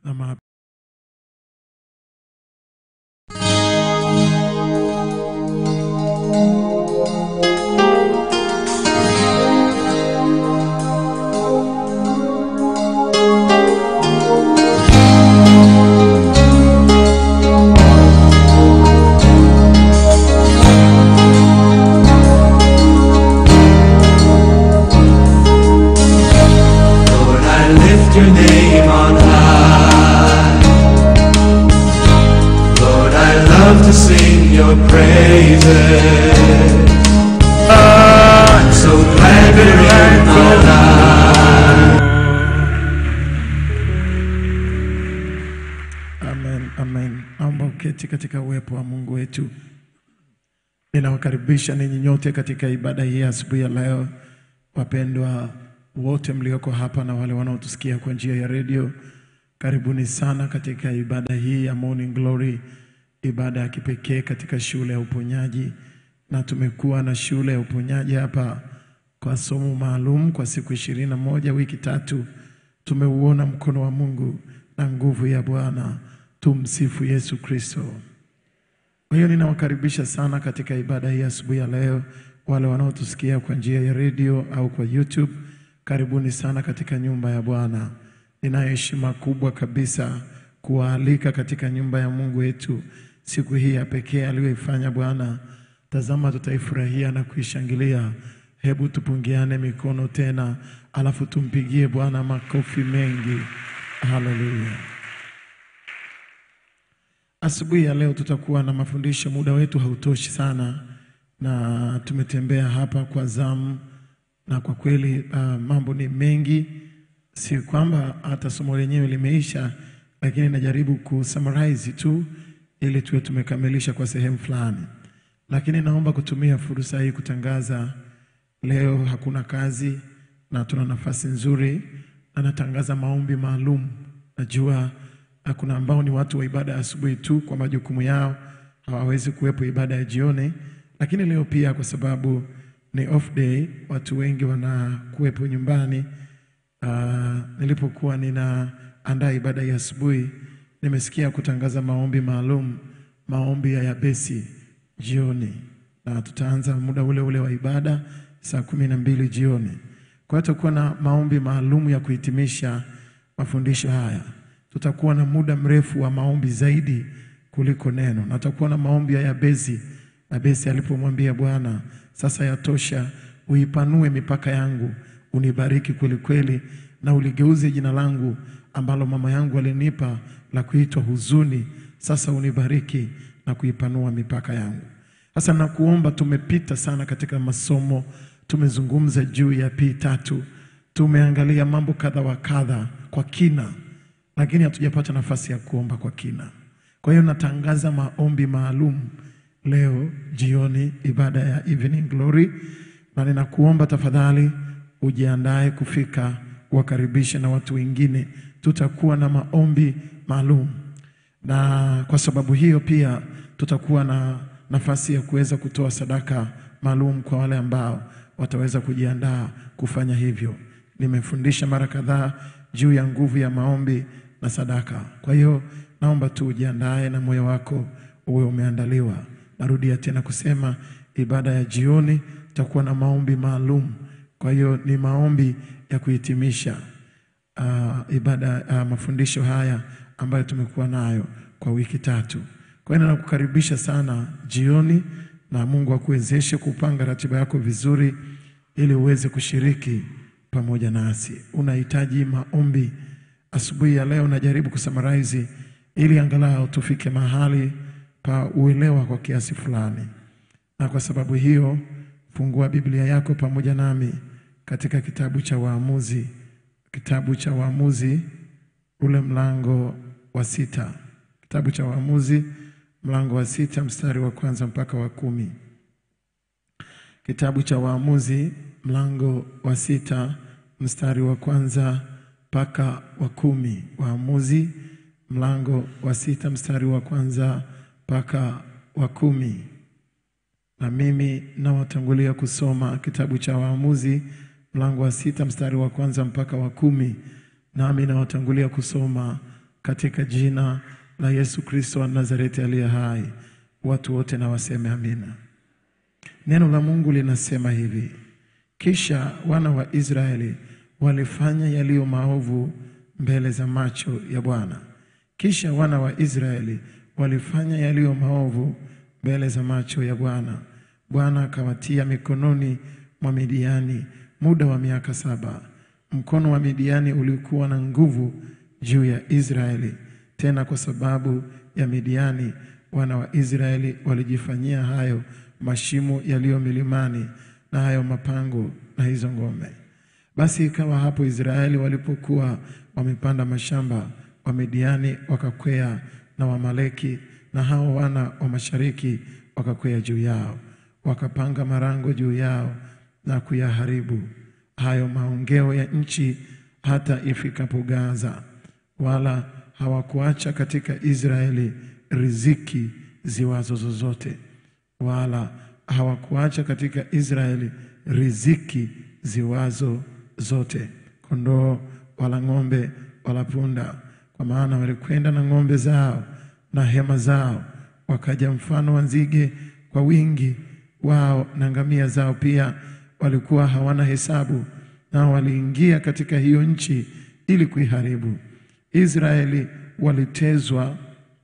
na ma Lord, I lift your name on high. Lord, I love to sing your praises. I'm so glad you're in my life. Amen, amen. Naomba uketi katika uwepo wa Mungu wetu. Ninawakaribisha ninyi nyote katika ibada hii ya asubuhi ya leo, wapendwa wote mlioko hapa na wale wanaotusikia kwa njia ya redio, karibuni sana katika ibada hii ya Morning Glory, ibada ya kipekee katika shule ya uponyaji, na tumekuwa na shule ya uponyaji hapa kwa somo maalum kwa siku ishirini na moja wiki tatu. Tumeuona mkono wa Mungu na nguvu ya Bwana. Tumsifu Yesu Kristo. Kwa hiyo ninawakaribisha sana katika ibada hii asubuhi ya leo, wale wanaotusikia kwa njia ya redio au kwa YouTube, karibuni sana katika nyumba ya Bwana. Ninayo heshima kubwa kabisa kuwaalika katika nyumba ya Mungu wetu siku hii ya pekee aliyoifanya Bwana. Tazama, tutaifurahia na kuishangilia. Hebu tupungiane mikono tena, alafu tumpigie Bwana makofi mengi. Haleluya! Asubuhi ya leo tutakuwa na mafundisho, muda wetu hautoshi sana, na tumetembea hapa kwa zamu, na kwa kweli uh, mambo ni mengi, si kwamba hata somo lenyewe limeisha, lakini najaribu kusummarize tu ili tuwe tumekamilisha kwa sehemu fulani, lakini naomba kutumia fursa hii kutangaza leo hakuna kazi na tuna nafasi nzuri, na natangaza maombi maalum. Najua na kuna ambao ni watu wa ibada ya asubuhi tu kwa majukumu yao hawawezi kuwepo ibada ya jioni, lakini leo pia kwa sababu ni off day, watu wengi wanakuwepo nyumbani. Uh, nilipokuwa ninaandaa ibada ya asubuhi, nimesikia kutangaza maombi maalum, maombi ya yabesi jioni, na tutaanza muda ule ule wa ibada saa kumi na mbili jioni. Kwa hiyo tutakuwa na maombi maalum ya kuhitimisha mafundisho haya tutakuwa na muda mrefu wa maombi zaidi kuliko neno, na tutakuwa na maombi ya Yabesi. Yabesi alipomwambia Bwana, sasa yatosha, uipanue mipaka yangu, unibariki kweli kweli, na uligeuze jina langu ambalo mama yangu alinipa la kuitwa huzuni, sasa unibariki na kuipanua mipaka yangu. Sasa nakuomba, tumepita sana katika masomo, tumezungumza juu ya P tatu, tumeangalia mambo kadha wa kadha kwa kina lakini hatujapata nafasi ya kuomba kwa kina. Kwa hiyo natangaza maombi maalum leo jioni, ibada ya Evening Glory, na ninakuomba tafadhali ujiandae kufika, wakaribishe na watu wengine. Tutakuwa na maombi maalum, na kwa sababu hiyo pia tutakuwa na nafasi ya kuweza kutoa sadaka maalum kwa wale ambao wataweza kujiandaa kufanya hivyo. Nimefundisha mara kadhaa juu ya nguvu ya maombi na sadaka. Kwa hiyo naomba tu ujiandae na moyo wako uwe umeandaliwa. Narudia tena kusema ibada ya jioni itakuwa na maombi maalum. Kwa hiyo ni maombi ya kuhitimisha uh, ibada uh, mafundisho haya ambayo tumekuwa nayo kwa wiki tatu. Kwa hiyo nakukaribisha sana jioni, na Mungu akuwezeshe kupanga ratiba yako vizuri ili uweze kushiriki pamoja nasi. Unahitaji maombi asubuhi ya leo, najaribu kusummarize ili angalau tufike mahali pa uelewa kwa kiasi fulani, na kwa sababu hiyo fungua Biblia yako pamoja nami katika kitabu cha Waamuzi, kitabu cha Waamuzi ule mlango wa sita, kitabu cha Waamuzi mlango wa sita mstari wa kwanza mpaka wa kumi. Kitabu cha Waamuzi mlango wa sita mstari wa kwanza mpaka wa kumi. Waamuzi mlango wa sita mstari wa kwanza mpaka wa kumi. Na mimi nawatangulia kusoma kitabu cha Waamuzi mlango wa sita mstari wa kwanza mpaka wa kumi. Nami nawatangulia kusoma katika jina la Yesu Kristo wa Nazareti aliye hai. Watu wote na waseme amina. Neno la Mungu linasema hivi: kisha wana wa Israeli walifanya yaliyo maovu mbele za macho ya Bwana. Kisha wana wa Israeli walifanya yaliyo maovu mbele za macho ya Bwana. Bwana akawatia mikononi mwa Midiani muda wa miaka saba. Mkono wa Midiani ulikuwa na nguvu juu ya Israeli. Tena kwa sababu ya Midiani, wana wa Israeli walijifanyia hayo mashimo yaliyo milimani na hayo mapango na hizo ngome. Basi ikawa hapo Israeli walipokuwa wamepanda mashamba, Wamidiani wakakwea na Wamaleki na hao wana wa mashariki wakakwea juu yao, wakapanga marango juu yao na kuyaharibu hayo maongeo ya nchi hata ifikapo Gaza, wala hawakuacha katika Israeli riziki ziwazo zozote, wala hawakuacha katika Israeli riziki ziwazo zote, kondoo wala ng'ombe wala punda, kwa maana walikwenda na ng'ombe zao na hema zao, wakaja mfano wa nzige kwa wingi wao, na ngamia zao pia walikuwa hawana hesabu, nao waliingia katika hiyo nchi ili kuiharibu. Israeli walitezwa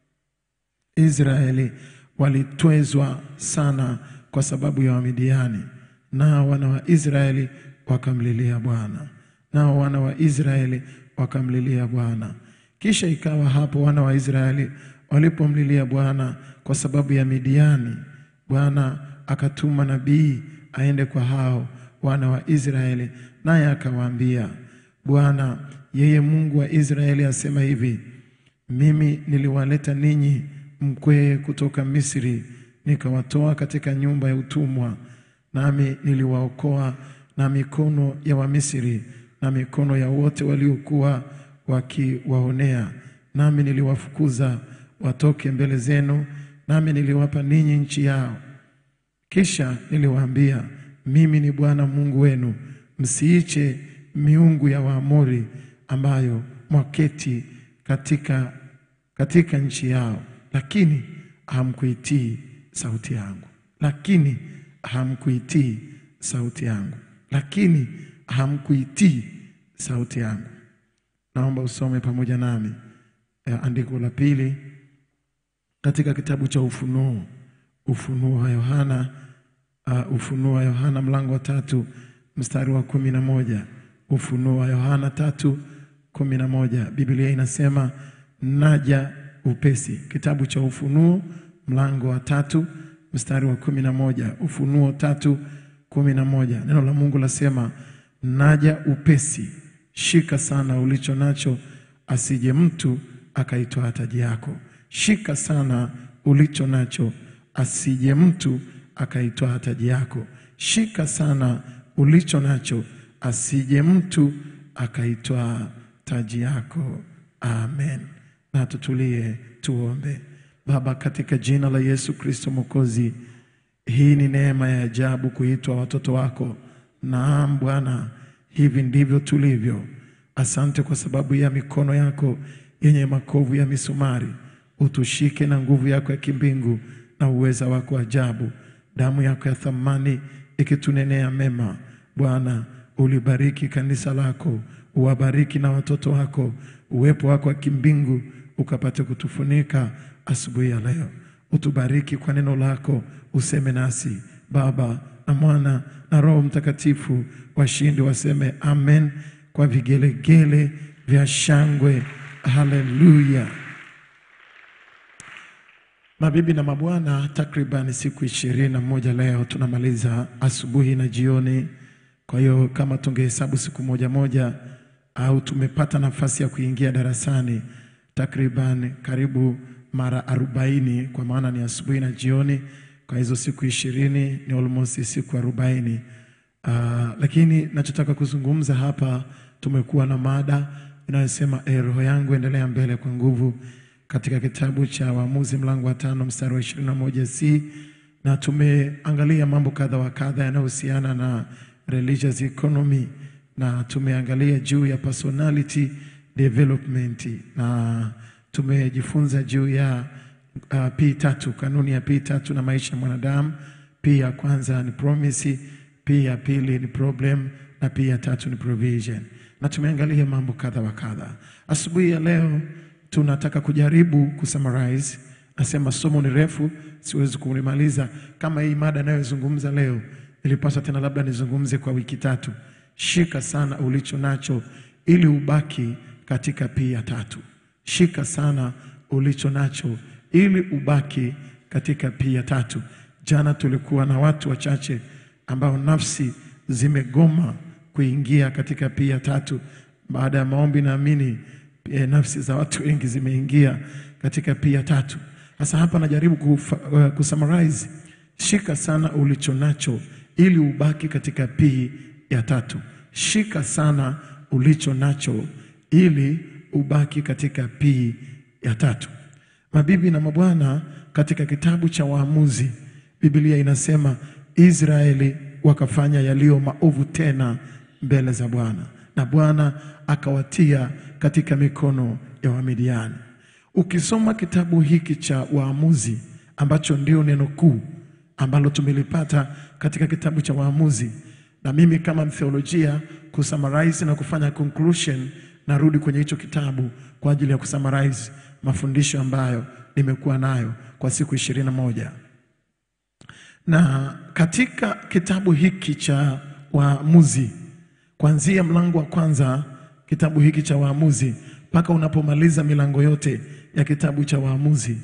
Israeli walitwezwa sana kwa sababu ya Wamidiani, nao wana wa Israeli wakamlilia Bwana, nao wana wa Israeli wakamlilia Bwana. Kisha ikawa hapo wana wa Israeli walipomlilia Bwana kwa sababu ya Midiani, Bwana akatuma nabii aende kwa hao wana wa Israeli, naye akawaambia, Bwana yeye Mungu wa Israeli asema hivi, mimi niliwaleta ninyi mkwee kutoka Misri, nikawatoa katika nyumba ya utumwa, nami niliwaokoa na mikono ya Wamisri na mikono ya wote waliokuwa wakiwaonea, nami niliwafukuza watoke mbele zenu, nami niliwapa ninyi nchi yao. Kisha niliwaambia, mimi ni Bwana Mungu wenu, msiiche miungu ya Waamori ambayo mwaketi katika, katika nchi yao, lakini hamkuitii sauti yangu, lakini hamkuitii sauti yangu, lakini hamkuitii sauti yangu. Naomba usome pamoja nami eh, andiko la pili katika kitabu cha Ufunuo, Ufunuo wa Yohana, uh, Ufunuo wa Yohana mlango wa tatu mstari wa kumi na moja. Ufunuo wa Yohana tatu kumi na moja. Biblia inasema naja upesi. Kitabu cha Ufunuo mlango wa tatu mstari wa kumi na moja. Ufunuo tatu kumi na moja. Neno la Mungu lasema naja upesi, shika sana ulicho nacho, asije mtu akaitoa taji yako. Shika sana ulicho nacho, asije mtu akaitoa taji yako. Shika sana ulicho nacho, asije mtu akaitoa taji yako. Amen. Na tutulie tuombe. Baba, katika jina la Yesu Kristo Mwokozi, hii ni neema ya ajabu kuitwa watoto wako. Naam Bwana, hivi ndivyo tulivyo. Asante kwa sababu ya mikono yako yenye makovu ya misumari. Utushike na nguvu yako ya kimbingu na uweza wako ajabu, damu yako ya thamani ikitunenea mema. Bwana, ulibariki kanisa lako, uwabariki na watoto wako, uwepo wako wa kimbingu ukapate kutufunika asubuhi ya leo. Utubariki kwa neno lako, useme nasi Baba na Mwana na Roho Mtakatifu. Washindi waseme amen kwa vigelegele vya shangwe. Haleluya! Mabibi na mabwana, takriban siku ishirini na moja leo tunamaliza asubuhi na jioni. Kwa hiyo kama tungehesabu siku moja moja, au tumepata nafasi ya kuingia darasani takriban karibu mara arobaini, kwa maana ni asubuhi na jioni. Kwa hizo siku ishirini ni almost siku arobaini. Uh, lakini nachotaka kuzungumza hapa, tumekuwa na mada inayosema e, roho yangu endelea mbele kwa nguvu katika kitabu cha Waamuzi mlango wa tano mstari wa ishirini na moja c na tumeangalia mambo kadha wa kadha yanayohusiana na religious economy na tumeangalia juu ya personality development na tumejifunza juu ya uh, P tatu, kanuni ya P tatu na maisha ya mwanadamu. P ya kwanza ni promise, P ya pili ni problem na P ya tatu ni provision, na tumeangalia mambo kadha wa kadha. Asubuhi ya leo tunataka kujaribu kusummarize. Nasema somo ni refu, siwezi kulimaliza. Kama hii mada anayozungumza leo, ilipaswa tena labda nizungumze kwa wiki tatu. Shika sana ulicho nacho ili ubaki katika P ya tatu. Shika sana ulicho nacho ili ubaki katika P ya tatu. Jana tulikuwa na watu wachache ambao nafsi zimegoma kuingia katika P ya tatu. Baada ya maombi, naamini e, nafsi za watu wengi zimeingia katika P ya tatu. Sasa hapa najaribu kufa, uh, kusummarize. Shika sana ulicho nacho ili ubaki katika P ya tatu. Shika sana ulicho nacho ili ubaki katika P ya tatu. Mabibi na mabwana, katika kitabu cha Waamuzi Biblia inasema Israeli wakafanya yaliyo maovu tena mbele za Bwana, na Bwana akawatia katika mikono ya Wamidiani. Ukisoma kitabu hiki cha Waamuzi ambacho ndio neno kuu ambalo tumelipata katika kitabu cha Waamuzi, na mimi kama mtheolojia kusummarize na kufanya conclusion, narudi kwenye hicho kitabu kwa ajili ya kusummarize mafundisho ambayo nimekuwa nayo kwa siku ishirini na moja na katika kitabu hiki cha Waamuzi kuanzia mlango wa kwanza kitabu hiki cha Waamuzi mpaka unapomaliza milango yote ya kitabu cha Waamuzi,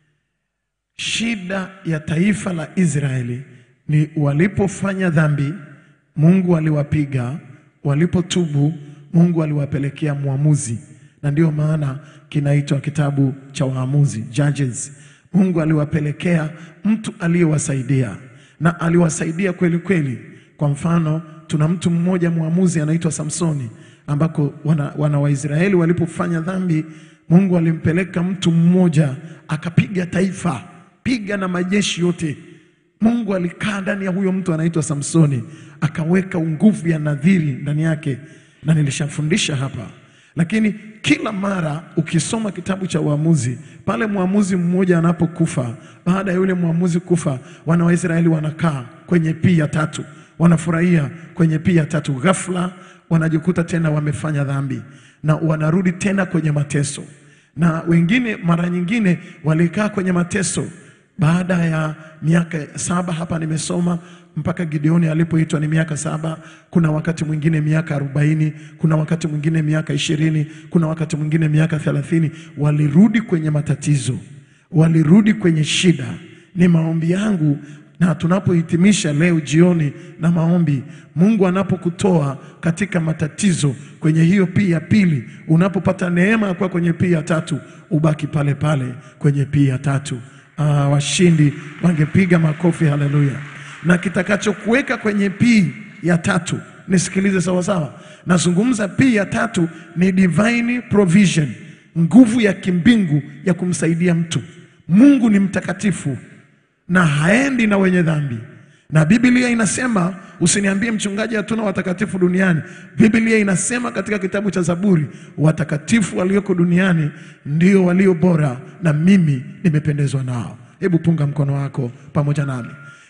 shida ya taifa la Israeli ni walipofanya dhambi, Mungu aliwapiga, walipotubu, Mungu aliwapelekea mwamuzi, na ndio maana kinaitwa kitabu cha Waamuzi, Judges. Mungu aliwapelekea mtu aliyewasaidia na aliwasaidia kweli kweli. Kwa mfano, tuna mtu mmoja mwamuzi anaitwa Samsoni, ambako wana, wana Waisraeli walipofanya dhambi, Mungu alimpeleka mtu mmoja akapiga taifa, piga na majeshi yote. Mungu alikaa ndani ya huyo mtu anaitwa Samsoni, akaweka nguvu ya nadhiri ndani yake, na nilishafundisha hapa lakini kila mara ukisoma kitabu cha Waamuzi, pale mwamuzi mmoja anapokufa, baada ya yule mwamuzi kufa, wana wa Israeli wanakaa kwenye pii ya tatu, wanafurahia kwenye pii ya tatu. Ghafla wanajikuta tena wamefanya dhambi na wanarudi tena kwenye mateso, na wengine mara nyingine walikaa kwenye mateso baada ya miaka saba. Hapa nimesoma mpaka Gideoni alipoitwa ni miaka saba. Kuna wakati mwingine miaka arobaini, kuna wakati mwingine miaka ishirini, kuna wakati mwingine miaka thelathini. Walirudi kwenye matatizo, walirudi kwenye shida. Ni maombi yangu na tunapohitimisha leo jioni na maombi, Mungu anapokutoa katika matatizo kwenye hiyo pii ya pili, unapopata neema ya kuwa kwenye pii ya tatu, ubaki pale pale kwenye pii ya tatu. Ah, washindi wangepiga makofi, haleluya! Na kitakachokuweka kwenye pii ya tatu, nisikilize sawasawa, nazungumza pii ya tatu ni divine provision, nguvu ya kimbingu ya kumsaidia mtu. Mungu ni mtakatifu na haendi na wenye dhambi, na Biblia inasema usiniambie mchungaji, hatuna watakatifu duniani. Biblia inasema katika kitabu cha Zaburi, watakatifu walioko duniani ndio walio bora, na mimi nimependezwa nao. Hebu punga mkono wako pamoja nami.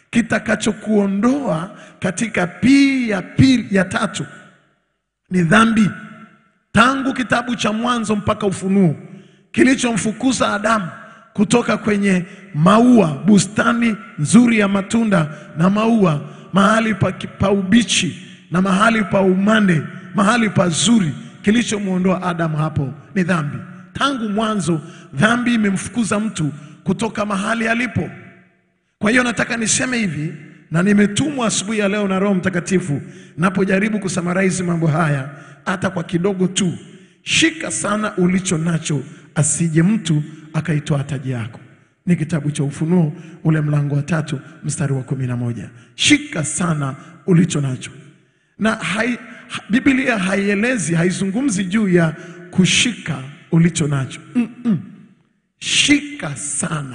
Kitakachokuondoa katika pii ya pili ya tatu ni dhambi. Tangu kitabu cha Mwanzo mpaka Ufunuo, kilichomfukuza Adamu kutoka kwenye maua, bustani nzuri ya matunda na maua, mahali pa, pa ubichi na mahali pa umande, mahali pazuri, kilichomwondoa Adamu hapo ni dhambi. Tangu mwanzo dhambi imemfukuza mtu kutoka mahali alipo. Kwa hiyo nataka niseme hivi, na nimetumwa asubuhi ya leo na Roho Mtakatifu, napojaribu kusamaraizi mambo haya hata kwa kidogo tu. Shika sana ulicho nacho, asije mtu akaitoa taji yako. Ni kitabu cha Ufunuo ule mlango wa tatu mstari wa kumi na moja. Shika sana ulicho nacho, na hai, ha, Biblia haielezi haizungumzi juu ya kushika ulicho nacho mm -mm. Shika sana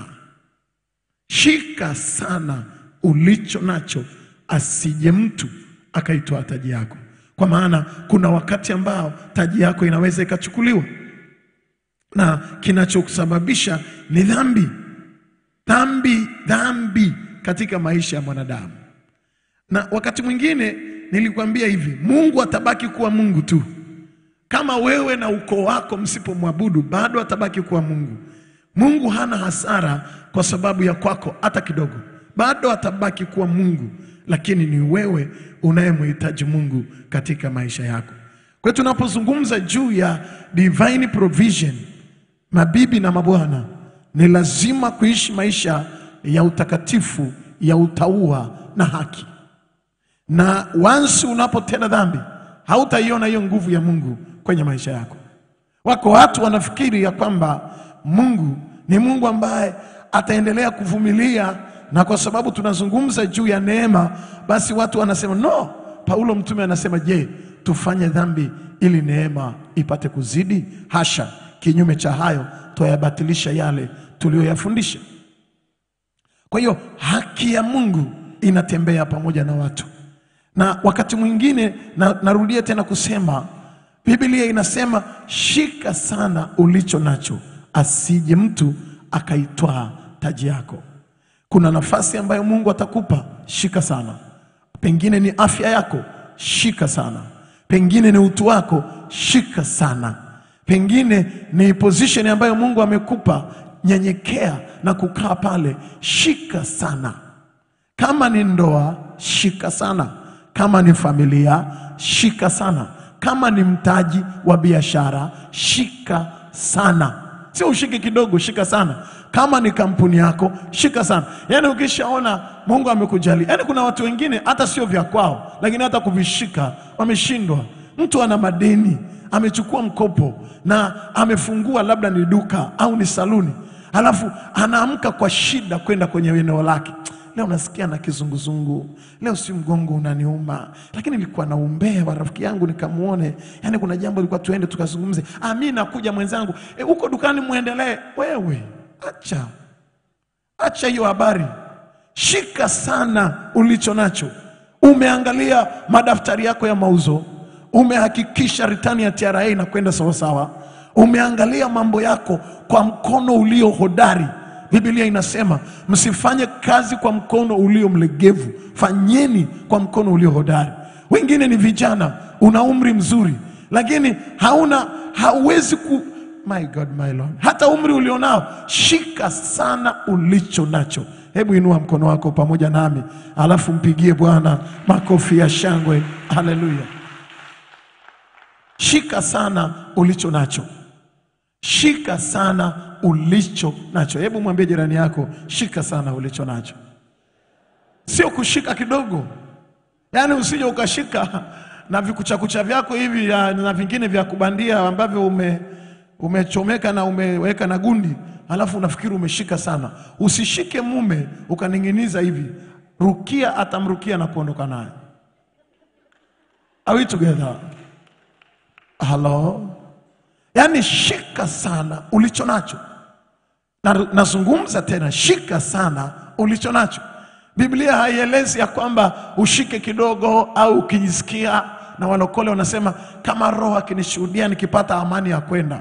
Shika sana ulicho nacho, asije mtu akaitoa taji yako, kwa maana kuna wakati ambao taji yako inaweza ikachukuliwa. na kinachosababisha ni dhambi, dhambi, dhambi katika maisha ya mwanadamu. Na wakati mwingine nilikwambia hivi, Mungu atabaki kuwa Mungu tu kama wewe na ukoo wako msipomwabudu, bado atabaki kuwa Mungu. Mungu hana hasara kwa sababu ya kwako hata kidogo, bado atabaki kuwa Mungu, lakini ni wewe unayemhitaji Mungu katika maisha yako. Kwa hiyo tunapozungumza juu ya divine provision, mabibi na mabwana, ni lazima kuishi maisha ya utakatifu, ya utaua na haki na wansi unapotenda dhambi hautaiona hiyo nguvu ya Mungu kwenye maisha yako. Wako watu wanafikiri ya kwamba Mungu ni Mungu ambaye ataendelea kuvumilia, na kwa sababu tunazungumza juu ya neema, basi watu wanasema no. Paulo mtume anasema, je, tufanye dhambi ili neema ipate kuzidi? Hasha! Kinyume cha hayo, twayabatilisha yale tuliyoyafundisha. Kwa hiyo haki ya Mungu inatembea pamoja na watu, na wakati mwingine na, narudia tena kusema Biblia inasema shika sana ulicho nacho, asije mtu akaitwaa taji yako. Kuna nafasi ambayo Mungu atakupa, shika sana. Pengine ni afya yako, shika sana. Pengine ni utu wako, shika sana. Pengine ni position ambayo Mungu amekupa, nyenyekea na kukaa pale, shika sana. Kama ni ndoa, shika sana. Kama ni familia, shika sana. Kama ni mtaji wa biashara, shika sana. Sio ushike kidogo, shika sana. Kama ni kampuni yako, shika sana. Yaani ukishaona Mungu amekujalia. Yaani kuna watu wengine hata sio vya kwao, lakini hata kuvishika wameshindwa. Mtu ana madeni, amechukua mkopo na amefungua labda ni duka au ni saluni, alafu anaamka kwa shida kwenda kwenye eneo lake leo nasikia na kizunguzungu, leo si mgongo unaniuma, lakini nilikuwa naumbea wa rafiki yangu nikamuone, yani kuna jambo lilikuwa tuende tukazungumze. Ah, mimi nakuja mwenzangu, e, uko dukani muendelee. Wewe acha acha hiyo habari, shika sana ulicho nacho. Umeangalia madaftari yako ya mauzo, umehakikisha ritani ya TRA inakwenda sawasawa, umeangalia mambo yako kwa mkono ulio hodari. Biblia inasema msifanye kazi kwa mkono ulio mlegevu, fanyeni kwa mkono ulio hodari. Wengine ni vijana, una umri mzuri, lakini hauna hauwezi ku my God, my Lord, hata umri ulionao, shika sana ulicho nacho. Hebu inua mkono wako pamoja nami, alafu mpigie Bwana makofi ya shangwe. Haleluya! Shika sana ulicho nacho, shika sana ulicho nacho. Hebu mwambie jirani yako, shika sana ulicho nacho, sio kushika kidogo. Yaani usije ukashika na vikuchakucha vyako hivi ya- na vingine vya kubandia ambavyo ume umechomeka na umeweka na gundi, alafu unafikiri umeshika sana. Usishike mume ukaning'iniza hivi, rukia atamrukia na kuondoka naye. Are we together? Hello? Yaani shika sana ulicho nacho. Na- Nazungumza tena, shika sana ulicho nacho. Biblia haielezi ya kwamba ushike kidogo au ukijisikia, na walokole wanasema kama Roho akinishuhudia nikipata amani ya kwenda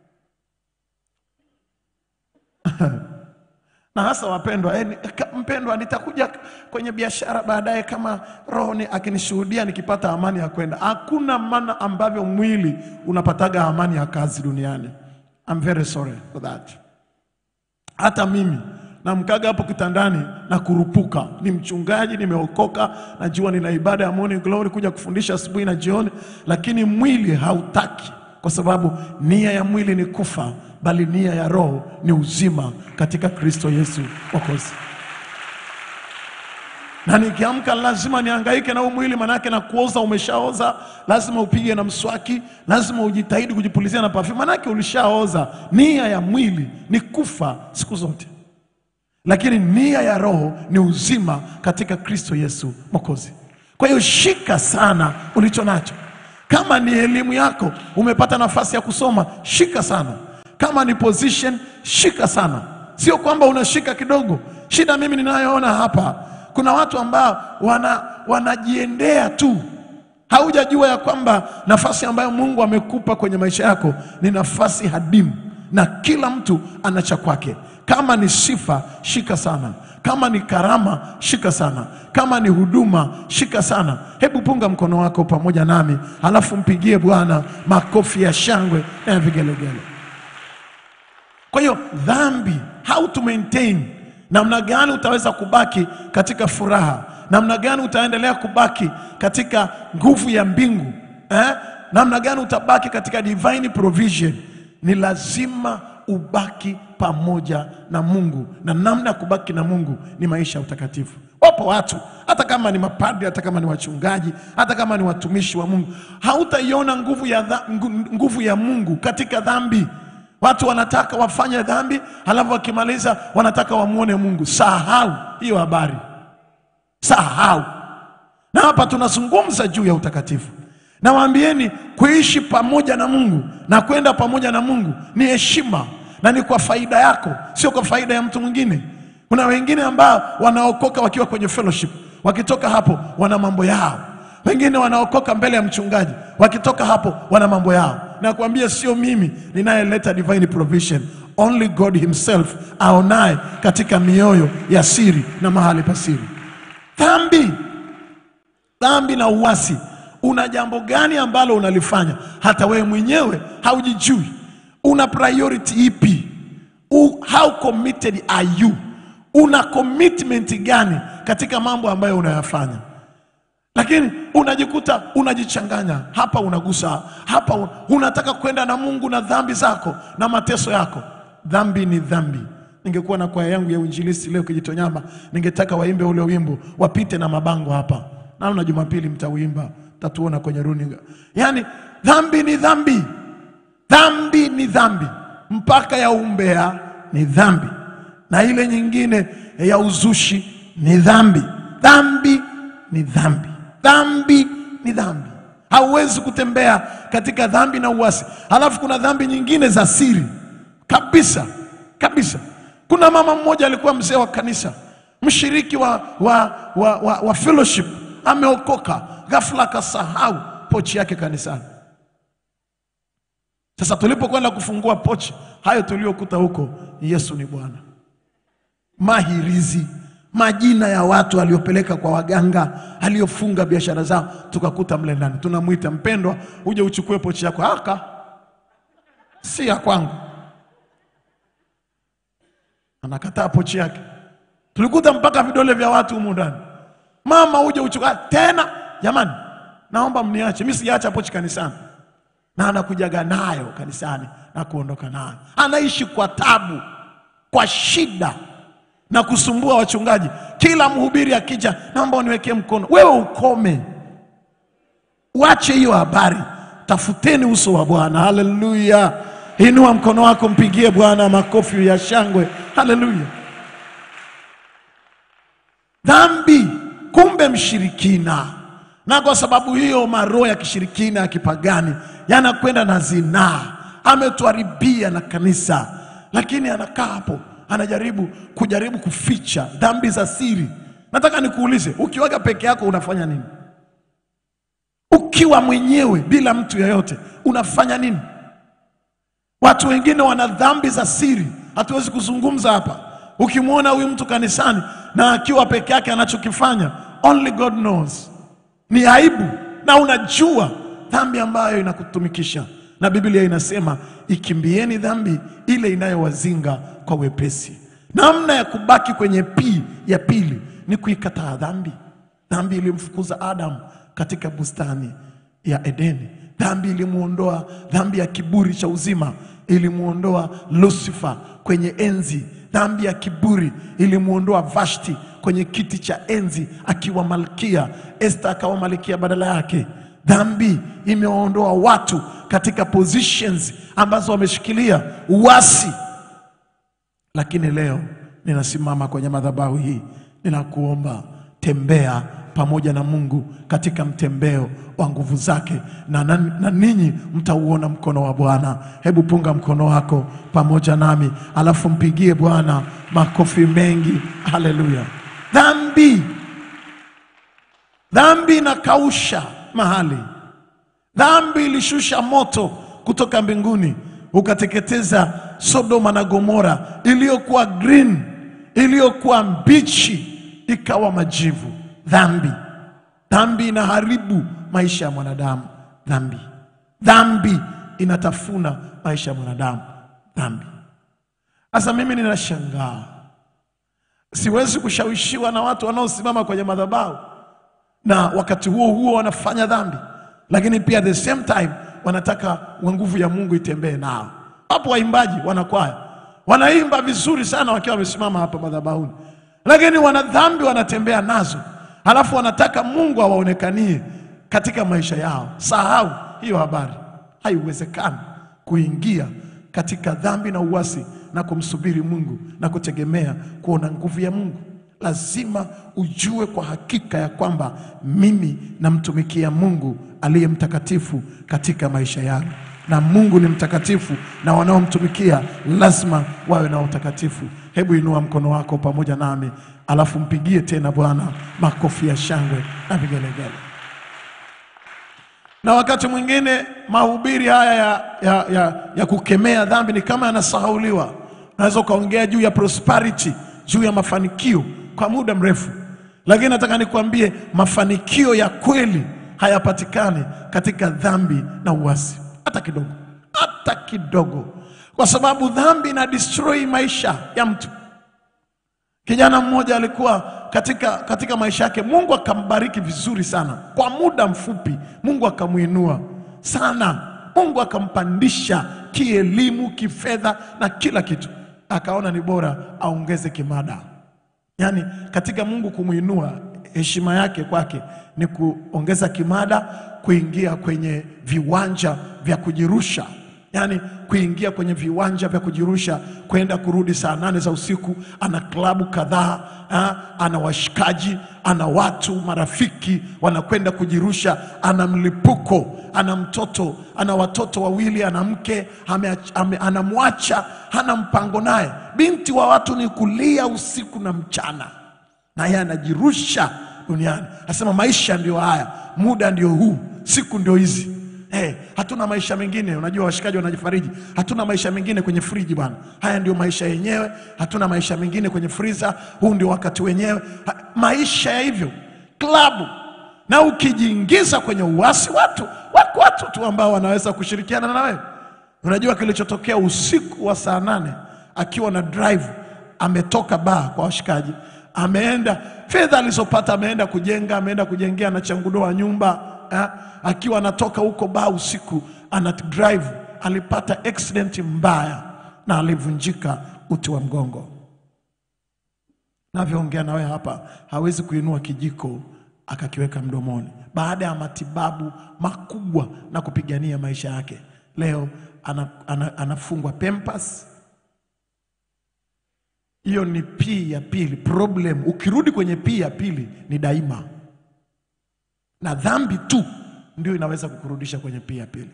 na hasa wapendwa, eh, ni- ka- mpendwa, nitakuja kwenye biashara baadaye kama roho ni akinishuhudia nikipata amani ya kwenda. Hakuna maana ambavyo mwili unapataga amani ya kazi duniani. I'm very sorry for that. Hata mimi namkaga hapo kitandani na kurupuka, ni mchungaji, nimeokoka, najua nina ibada ya morning glory kuja kufundisha asubuhi na jioni, lakini mwili hautaki, kwa sababu nia ya mwili ni kufa, bali nia ya roho ni uzima katika Kristo Yesu Mwokozi. Na nikiamka lazima nihangaike na huu mwili, manake na kuoza umeshaoza, lazima upige na mswaki, lazima ujitahidi kujipulizia na perfume, manake ulishaoza. Nia ya mwili ni kufa siku zote, lakini nia ya roho ni uzima katika Kristo Yesu Mwokozi. Kwa hiyo shika sana ulicho nacho. Kama ni elimu yako, umepata nafasi ya kusoma, shika sana. Kama ni position, shika sana. Sio kwamba unashika kidogo. Shida mimi ninayoona hapa, kuna watu ambao wana wanajiendea tu haujajua ya kwamba nafasi ambayo Mungu amekupa kwenye maisha yako ni nafasi hadimu, na kila mtu ana cha kwake. Kama ni sifa, shika sana. Kama ni karama, shika sana. Kama ni huduma, shika sana. Hebu punga mkono wako pamoja nami, halafu mpigie Bwana makofi ya shangwe na ya vigelegele. Kwa hiyo dhambi, how to maintain, namna gani utaweza kubaki katika furaha, namna gani utaendelea kubaki katika nguvu ya mbingu eh? namna gani utabaki katika divine provision. Ni lazima ubaki pamoja na Mungu, na namna ya kubaki na Mungu ni maisha ya utakatifu. Wapo watu hata kama ni mapadri, hata kama ni wachungaji, hata kama ni watumishi wa Mungu, hautaiona nguvu ya, dha, ngu- nguvu ya Mungu katika dhambi. Watu wanataka wafanye dhambi, halafu wakimaliza wanataka wamwone Mungu. Sahau hiyo habari, sahau. Na hapa tunazungumza juu ya utakatifu. Nawaambieni, kuishi pamoja na Mungu na kwenda pamoja na Mungu ni heshima na ni kwa faida yako, sio kwa faida ya mtu mwingine. Kuna wengine ambao wanaokoka wakiwa kwenye fellowship, wakitoka hapo wana mambo yao. Wengine wanaokoka mbele ya mchungaji, wakitoka hapo wana mambo yao. Nakwambia sio mimi ninayeleta divine provision, only God himself aonaye katika mioyo ya siri na mahali pa siri. Dhambi dhambi na uasi, una jambo gani ambalo unalifanya hata wewe mwenyewe haujijui? Una priority ipi? U, how committed are you? Una commitment gani katika mambo ambayo unayafanya? Lakini unajikuta unajichanganya, hapa unagusa, hapa un- unataka kwenda na Mungu na dhambi zako na mateso yako. Dhambi ni dhambi. Ningekuwa na kwaya yangu ya uinjilisti leo Kijitonyama, ningetaka waimbe ule wimbo, wapite na mabango hapa. Naona Jumapili mtauimba, tatuona kwenye runinga. Yaani dhambi ni dhambi, dhambi ni dhambi, mpaka ya umbea ni dhambi, na ile nyingine ya uzushi ni dhambi. Dhambi ni dhambi, dhambi ni dhambi. Hauwezi kutembea katika dhambi na uasi. Halafu kuna dhambi nyingine za siri kabisa kabisa. Kuna mama mmoja alikuwa mzee wa kanisa, mshiriki wa, wa, wa, wa, wa fellowship, ameokoka, ghafla akasahau pochi yake kanisani. Sasa tulipokwenda kufungua pochi, hayo tuliokuta huko, Yesu ni Bwana. Mahirizi, majina ya watu aliopeleka kwa waganga, aliofunga biashara zao, tukakuta mle ndani. Tunamwita mpendwa, uje uchukue pochi yako. Aka si ya kwangu, anakataa pochi yake. Tulikuta mpaka vidole vya watu humu ndani. Mama, uje uchukue tena. Jamani, naomba mniache, mimi sijaacha pochi kanisani na anakujaga nayo kanisani na kuondoka nayo. Anaishi kwa tabu, kwa shida na kusumbua wachungaji. Kila mhubiri akija, naomba uniwekee mkono. Wewe ukome, uache hiyo habari, tafuteni uso wa Bwana. Haleluya! Inua mkono wako, mpigie Bwana makofi ya shangwe. Haleluya! Dhambi kumbe mshirikina, na kwa sababu hiyo maroho ya kishirikina ya kipagani yanakwenda na zinaa. Ametuharibia na kanisa, lakini anakaa hapo anajaribu kujaribu kuficha dhambi za siri. Nataka nikuulize, ukiwaga peke yako unafanya nini? Ukiwa mwenyewe bila mtu yeyote unafanya nini? Watu wengine wana dhambi za siri, hatuwezi kuzungumza hapa. Ukimwona huyu mtu kanisani na akiwa peke yake anachokifanya, only God knows, ni aibu, na unajua dhambi ambayo inakutumikisha, na Biblia inasema ikimbieni dhambi ile inayowazinga kwa wepesi. Namna ya kubaki kwenye pii ya pili ni kuikataa dhambi. Dhambi ilimfukuza Adamu katika bustani ya Edeni. Dhambi ilimuondoa, dhambi ya kiburi cha uzima ilimuondoa Lucifer kwenye enzi. Dhambi ya kiburi ilimuondoa Vashti kwenye kiti cha enzi akiwa malkia, Esther akawa malkia badala yake. Dhambi imewaondoa watu katika positions ambazo wameshikilia uasi. Lakini leo ninasimama kwenye madhabahu hii, ninakuomba tembea pamoja na Mungu katika mtembeo wa nguvu zake, na, na, na ninyi mtauona mkono wa Bwana. Hebu punga mkono wako pamoja nami, alafu mpigie Bwana makofi mengi. Haleluya! Dhambi, dhambi inakausha mahali. Dhambi ilishusha moto kutoka mbinguni ukateketeza Sodoma na Gomora, iliyokuwa green, iliyokuwa mbichi ikawa majivu. Dhambi, dhambi inaharibu maisha ya mwanadamu. Dhambi, dhambi inatafuna maisha ya mwanadamu. Dhambi. Sasa mimi ninashangaa, siwezi kushawishiwa na watu wanaosimama kwenye madhabahu na wakati huo huo wanafanya dhambi, lakini pia at the same time wanataka wa nguvu ya Mungu itembee nao. Wapo waimbaji wanakwaya wanaimba vizuri sana wakiwa wamesimama hapa madhabahuni, lakini wana dhambi wanatembea nazo, halafu wanataka Mungu awaonekanie katika maisha yao. Sahau hiyo habari, haiwezekani kuingia katika dhambi na uasi na kumsubiri Mungu na kutegemea kuona nguvu ya Mungu. Lazima ujue kwa hakika ya kwamba mimi namtumikia Mungu aliye mtakatifu katika maisha yangu, na Mungu ni mtakatifu, na wanaomtumikia lazima wawe na utakatifu. Hebu inua mkono wako pamoja nami, alafu mpigie tena Bwana makofi ya shangwe na vigelegele. Na wakati mwingine mahubiri haya ya, ya, ya, ya kukemea dhambi ni kama yanasahauliwa. Unaweza ukaongea juu ya prosperity, juu ya mafanikio kwa muda mrefu, lakini nataka nikwambie mafanikio ya kweli hayapatikani katika dhambi na uasi, hata kidogo, hata kidogo, kwa sababu dhambi ina destroy maisha ya mtu. Kijana mmoja alikuwa katika, katika maisha yake, Mungu akambariki vizuri sana kwa muda mfupi, Mungu akamwinua sana, Mungu akampandisha kielimu, kifedha na kila kitu, akaona ni bora aongeze kimada. Yaani katika Mungu kumwinua, heshima yake kwake ni kuongeza kimada, kuingia kwenye viwanja vya kujirusha yaani kuingia kwenye viwanja vya kujirusha, kwenda kurudi saa nane za usiku. Ana klabu kadhaa, ah, ana washikaji, ana watu marafiki wanakwenda kujirusha, ana mlipuko, ana mtoto, ana watoto wawili, ana mke ameach- ame- anamwacha, hana mpango naye. Binti wa watu ni kulia usiku na mchana, na yeye anajirusha duniani. Asema maisha ndio haya, muda ndio huu, siku ndio hizi. Hey, hatuna maisha mengine. Unajua washikaji wanajifariji, hatuna maisha mengine kwenye friji bwana, haya ndio maisha yenyewe. Hatuna maisha mengine kwenye friza, huu ndio wakati wenyewe. Ha, maisha ya hivyo klabu. Na ukijiingiza kwenye uasi, watu wako watu tu ambao wanaweza kushirikiana na wewe. Unajua kilichotokea usiku wa saa nane akiwa na drive, ametoka baa kwa washikaji, ameenda fedha alizopata, ameenda kujenga, ameenda kujengea na changudoa nyumba eh, akiwa anatoka huko baa usiku, ana drive, alipata accident mbaya na alivunjika uti wa mgongo. Navyoongea na wewe hapa, hawezi kuinua kijiko akakiweka mdomoni baada ya matibabu makubwa na kupigania maisha yake. Leo ana, ana, anafungwa Pampers. Hiyo ni P ya pili. Problem ukirudi kwenye P ya pili ni daima, na dhambi tu ndio inaweza kukurudisha kwenye P ya pili.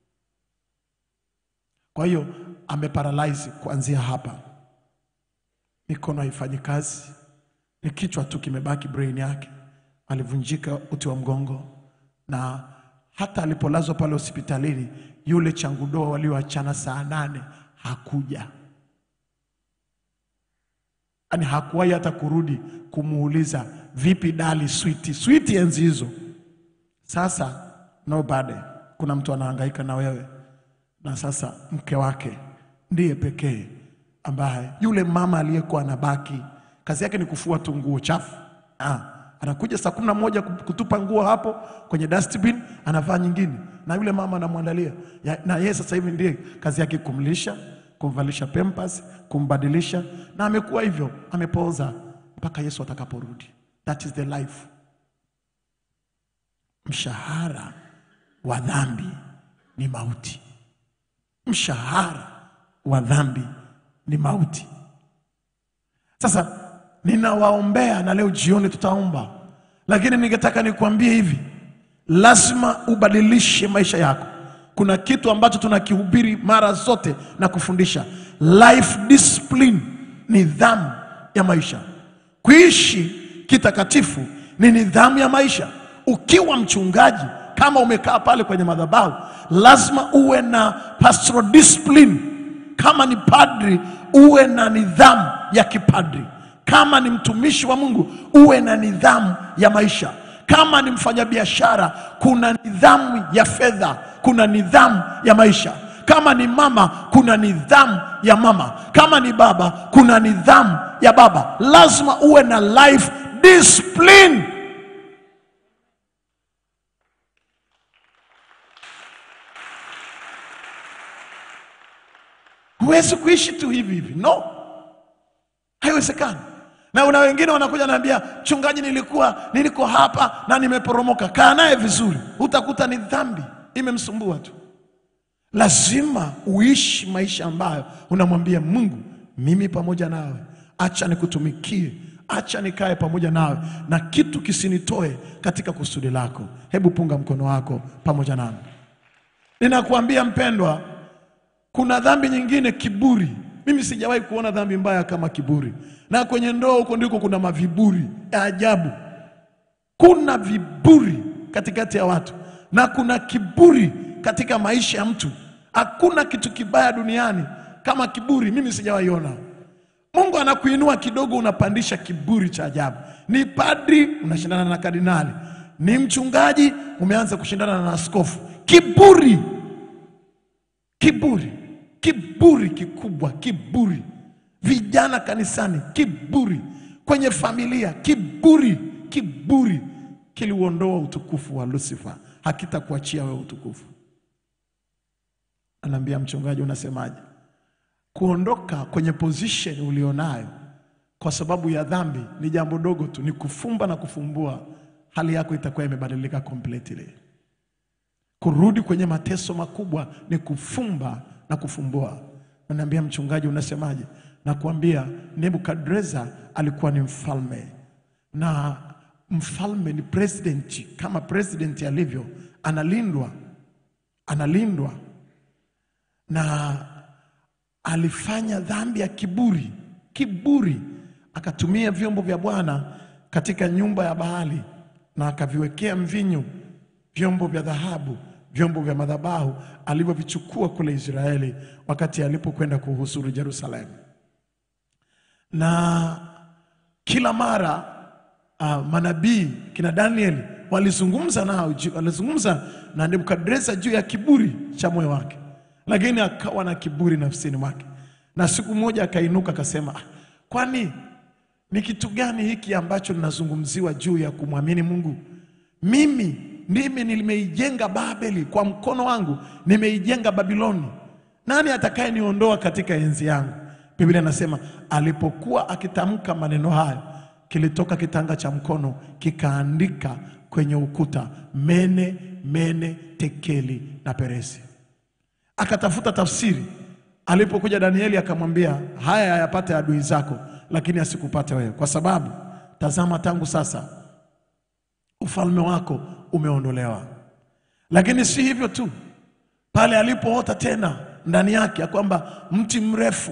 Kwa hiyo ameparalyze kuanzia hapa, mikono haifanyi kazi, ni kichwa tu kimebaki, brain yake alivunjika uti wa mgongo, na hata alipolazwa pale hospitalini, yule changudoa walioachana saa nane hakuja, yaani hakuwahi hata kurudi kumuuliza vipi dali switi switi enzi hizo. Sasa nobody, kuna mtu anahangaika na wewe, na sasa mke wake ndiye pekee ambaye yule mama aliyekuwa anabaki kazi yake ni kufua tu nguo chafu. Ah, anakuja saa kumi na moja kutupa nguo hapo kwenye dustbin, anavaa nyingine, na yule mama anamwandalia Ya- na yeye sasa hivi ndiye kazi yake kumlisha, kumvalisha pampers, kumbadilisha, na amekuwa hivyo, amepooza mpaka Yesu atakaporudi. That is the life. Mshahara wa dhambi ni mauti. Mshahara wa dhambi ni mauti. Sasa ninawaombea na leo jioni tutaomba, lakini ningetaka nikwambie hivi, lazima ubadilishe maisha yako. Kuna kitu ambacho tunakihubiri mara zote na kufundisha, life discipline, nidhamu ya maisha. Kuishi kitakatifu ni nidhamu ya maisha. Ukiwa mchungaji kama umekaa pale kwenye madhabahu, lazima uwe na pastoral discipline. Kama ni padri, uwe na nidhamu ya kipadri. Kama ni mtumishi wa Mungu, uwe na nidhamu ya maisha. Kama ni mfanyabiashara, kuna nidhamu ya fedha, kuna nidhamu ya maisha. Kama ni mama, kuna nidhamu ya mama. Kama ni baba, kuna nidhamu ya baba. Lazima uwe na life discipline. Huwezi kuishi tu hivi hivi, no, haiwezekani. Na una wengine wanakuja naambia, mchungaji, nilikuwa niliko hapa na nimeporomoka. Kaa naye vizuri, utakuta ni dhambi imemsumbua tu. Lazima uishi maisha ambayo unamwambia Mungu, mimi pamoja nawe, acha nikutumikie, acha nikae pamoja nawe, na kitu kisinitoe katika kusudi lako. Hebu punga mkono wako pamoja nami. Ninakuambia mpendwa, kuna dhambi nyingine, kiburi. Mimi sijawahi kuona dhambi mbaya kama kiburi, na kwenye ndoa huko ndiko kuna maviburi ya ajabu. Kuna viburi katikati ya watu na kuna kiburi katika maisha ya mtu. Hakuna kitu kibaya duniani kama kiburi, mimi sijawahi ona. Mungu anakuinua kidogo, unapandisha kiburi cha ajabu. Ni padri unashindana na kardinali, ni mchungaji umeanza kushindana na askofu. Kiburi, kiburi, kiburi kikubwa, kiburi. Vijana kanisani, kiburi. Kwenye familia, kiburi, kiburi kiliuondoa utukufu wa Lucifer, hakitakuachia wewe utukufu. Anaambia mchungaji, unasemaje? Kuondoka kwenye position ulionayo kwa sababu ya dhambi ni jambo dogo tu, ni kufumba na kufumbua, hali yako itakuwa imebadilika completely. Kurudi kwenye mateso makubwa ni kufumba na kufumbua. Anaambia mchungaji, unasemaje? Nakuambia Nebukadreza alikuwa ni mfalme na mfalme ni president, kama president alivyo, analindwa analindwa na alifanya dhambi ya kiburi, kiburi, akatumia vyombo vya Bwana katika nyumba ya Baali na akaviwekea mvinyo vyombo vya dhahabu, vyombo vya madhabahu alivyovichukua kule Israeli wakati alipokwenda kuhusuru Yerusalemu. Na kila mara uh, manabii kina Danieli walizungumza nao, ju- walizungumza na Nebukadreza juu ya kiburi cha moyo wake, lakini akawa na kiburi nafsini mwake, na siku moja akainuka akasema, "Ah, kwani ni kitu gani hiki ambacho ninazungumziwa juu ya kumwamini Mungu? Mimi ndimi nimeijenga Babeli kwa mkono wangu, nimeijenga Babiloni. Nani atakayeniondoa katika enzi yangu? Biblia inasema alipokuwa akitamka maneno hayo, kilitoka kitanga cha mkono kikaandika kwenye ukuta, mene mene tekeli na peresi. Akatafuta tafsiri. Alipokuja Danieli akamwambia, haya hayapate adui zako, lakini asikupate wewe, kwa sababu tazama, tangu sasa ufalme wako umeondolewa. Lakini si hivyo tu, pale alipoota tena ndani yake ya kwamba mti mrefu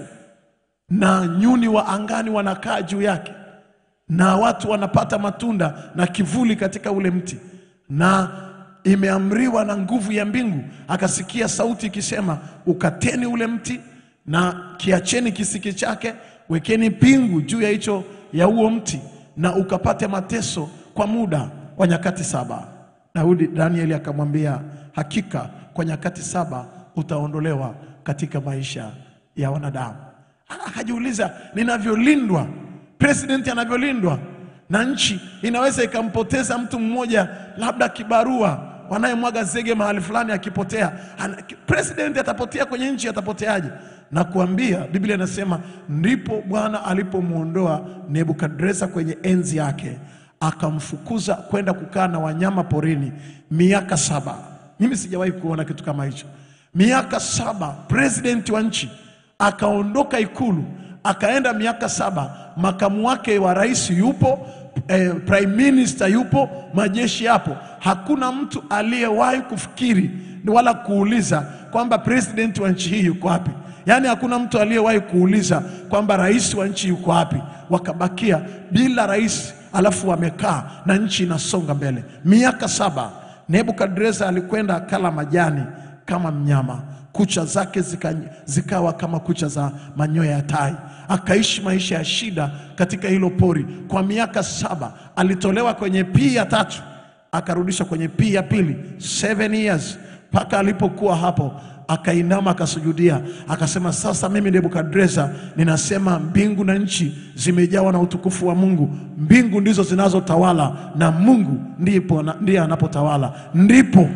na nyuni wa angani wanakaa juu yake na watu wanapata matunda na kivuli katika ule mti, na imeamriwa na nguvu ya mbingu. Akasikia sauti ikisema, ukateni ule mti na kiacheni kisiki chake, wekeni pingu juu ya hicho ya huo mti, na ukapate mateso kwa muda wa nyakati saba. Daudi Danieli akamwambia, hakika kwa nyakati saba utaondolewa katika maisha ya wanadamu. Akajiuliza, ninavyolindwa, president anavyolindwa na nchi inaweza ikampoteza mtu mmoja, labda kibarua wanayemwaga zege mahali fulani akipotea, ana- president atapotea kwenye nchi, atapoteaje? Na kuambia Biblia inasema ndipo Bwana alipomwondoa Nebukadreza kwenye enzi yake, akamfukuza kwenda kukaa na wanyama porini miaka saba. Mimi sijawahi kuona kitu kama hicho, miaka saba, president wa nchi akaondoka ikulu akaenda miaka saba, makamu wake wa rais yupo, eh, prime minister yupo, majeshi yapo. Hakuna mtu aliyewahi kufikiri wala kuuliza kwamba president wa nchi hii yuko wapi. Yaani hakuna mtu aliyewahi kuuliza kwamba rais wa nchi yuko wapi. Wakabakia bila rais, alafu wamekaa na nchi inasonga mbele miaka saba. Nebukadreza alikwenda akala majani kama mnyama, kucha zake zika, zikawa kama kucha za manyoya ya tai. Akaishi maisha ya shida katika hilo pori kwa miaka saba. Alitolewa kwenye pii ya tatu akarudishwa kwenye pii ya pili, seven years, mpaka alipokuwa hapo akainama akasujudia, akasema, sasa mimi Nebukadreza ninasema mbingu na nchi zimejawa na utukufu wa Mungu. Mbingu ndizo zinazotawala na Mungu ndipo ndiye anapotawala. Ndipo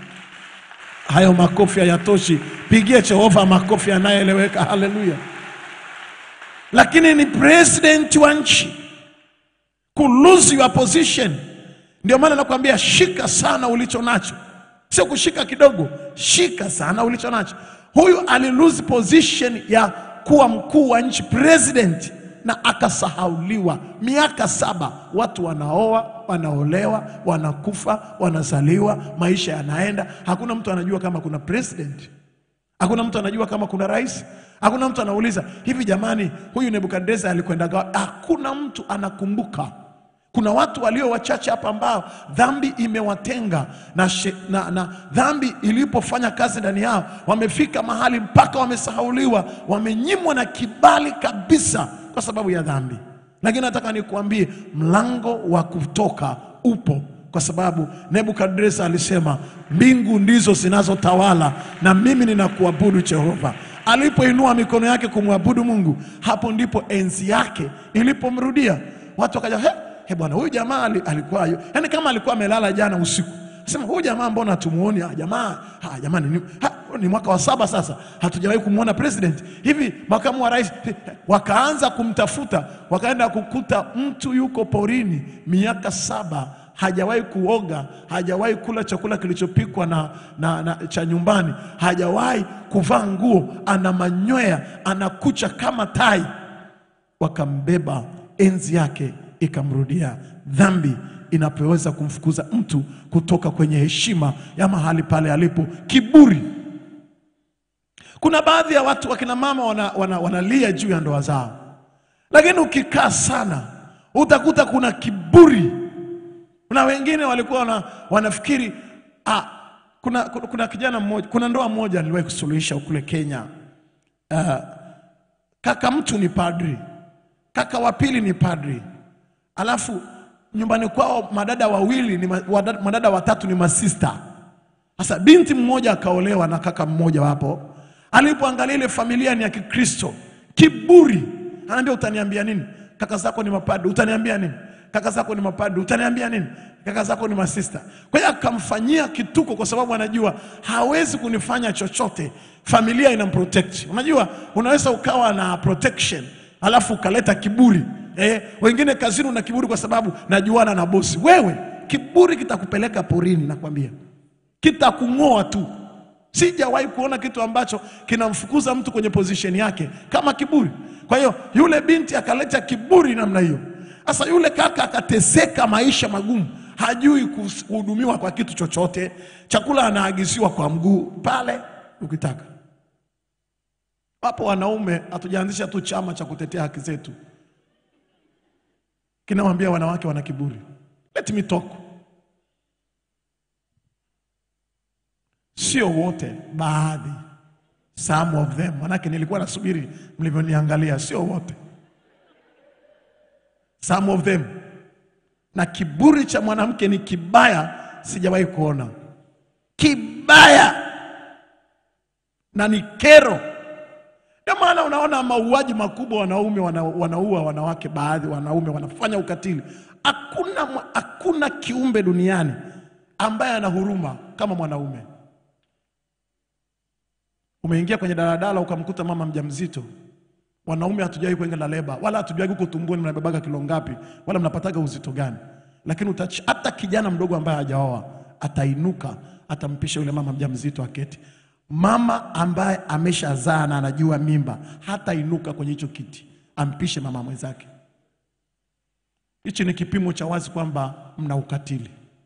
hayo makofi hayatoshi, pigie Jehova makofi yanayoeleweka. Haleluya! Lakini ni president wa nchi ku lose your position. Ndio maana nakwambia shika sana ulicho nacho, sio kushika kidogo, shika sana ulicho nacho. Huyu ali lose position ya kuwa mkuu wa nchi president, na akasahauliwa miaka saba. Watu wanaoa, wanaolewa, wanakufa, wanazaliwa, maisha yanaenda. Hakuna mtu anajua kama kuna president, hakuna mtu anajua kama kuna rais, hakuna mtu anauliza hivi, jamani, huyu Nebukadneza alikwenda gawa? Hakuna mtu anakumbuka. Kuna watu walio wachache hapa ambao dhambi imewatenga na, she, na, na dhambi ilipofanya kazi ndani yao, wamefika mahali mpaka wamesahauliwa, wamenyimwa na kibali kabisa kwa sababu ya dhambi. Lakini nataka nikuambie mlango wa kutoka upo, kwa sababu Nebukadneza alisema mbingu ndizo zinazotawala na mimi ninakuabudu Jehova. Alipoinua mikono yake kumwabudu Mungu, hapo ndipo enzi yake ilipomrudia. Watu wakaja he, he bwana, huyu jamaa ali- alikuwa yani kama alikuwa amelala jana usiku. Sema huyu jamaa mbona tumuoni? Ah, jamaa ah, jamani ni, ha, ni mwaka wa saba sasa hatujawahi kumwona president hivi, makamu wa rais. Wakaanza kumtafuta, wakaenda kukuta mtu yuko porini miaka saba hajawahi kuoga, hajawahi kula chakula kilichopikwa na, na, na cha nyumbani, hajawahi kuvaa nguo, ana manyoya, ana kucha kama tai. Wakambeba, enzi yake ikamrudia. Dhambi inapoweza kumfukuza mtu kutoka kwenye heshima ya mahali pale alipo, kiburi. Kuna baadhi ya watu wakina mama wana, wana, wanalia juu ya ndoa zao, lakini ukikaa sana utakuta kuna kiburi kuna wengine walikuwa wana, wanafikiri ah, kuna, kuna, kuna kijana mmoja, kuna ndoa moja niliwahi kusuluhisha kule Kenya. Uh, kaka mtu ni padri, kaka wa pili ni padri, alafu nyumbani kwao madada wawili ni ma, wadada, madada watatu ni masista. Sasa binti mmoja akaolewa na kaka mmoja wapo. Alipoangalia ile familia ni ya Kikristo, kiburi, anaambia utaniambia nini? Kaka zako ni mapadri, utaniambia nini? Kaka zako ni mapadri, utaniambia nini? Kaka zako ni masista. Kwa hiyo akamfanyia kituko, kwa sababu anajua hawezi kunifanya chochote, familia inamprotect. Unajua, unaweza ukawa na protection alafu ukaleta kiburi eh, wengine kazini una kiburi kwa sababu najuana na bosi. Wewe kiburi kitakupeleka porini, nakwambia kitakung'oa tu. Sijawahi kuona kitu ambacho kinamfukuza mtu kwenye position yake kama kiburi. Kwa hiyo yule binti akaleta kiburi namna hiyo. Sasa yule kaka akateseka maisha magumu, hajui kuhudumiwa kwa kitu chochote, chakula anaagiziwa kwa mguu pale ukitaka. Wapo wanaume, hatujaanzisha tu chama cha kutetea haki zetu, kinawambia wanawake wana kiburi. Let me talk. Sio wote, baadhi, some of them. Manake nilikuwa nasubiri mlivyoniangalia, sio wote, some of them. Na kiburi cha mwanamke ni kibaya, sijawahi kuona kibaya, na ni kero. Ndio maana unaona mauaji makubwa, wanaume wana, wanaua wanawake, baadhi wanaume wanafanya ukatili. Hakuna, mwa- hakuna kiumbe duniani ambaye ana huruma kama mwanaume. Umeingia kwenye daladala ukamkuta mama mjamzito. Wanaume hatujawahi kwenda na leba wala hatujawahi huko tumboni mnabebaga kilo ngapi wala mnapataga uzito gani, lakini utachi, hata kijana mdogo ambaye hajaoa atainuka atampisha yule mama mjamzito aketi. Mama ambaye ameshazaa na anajua mimba hatainuka kwenye hicho kiti ampishe mama mwenzake. Hichi ni kipimo cha wazi kwamba mna ukatili.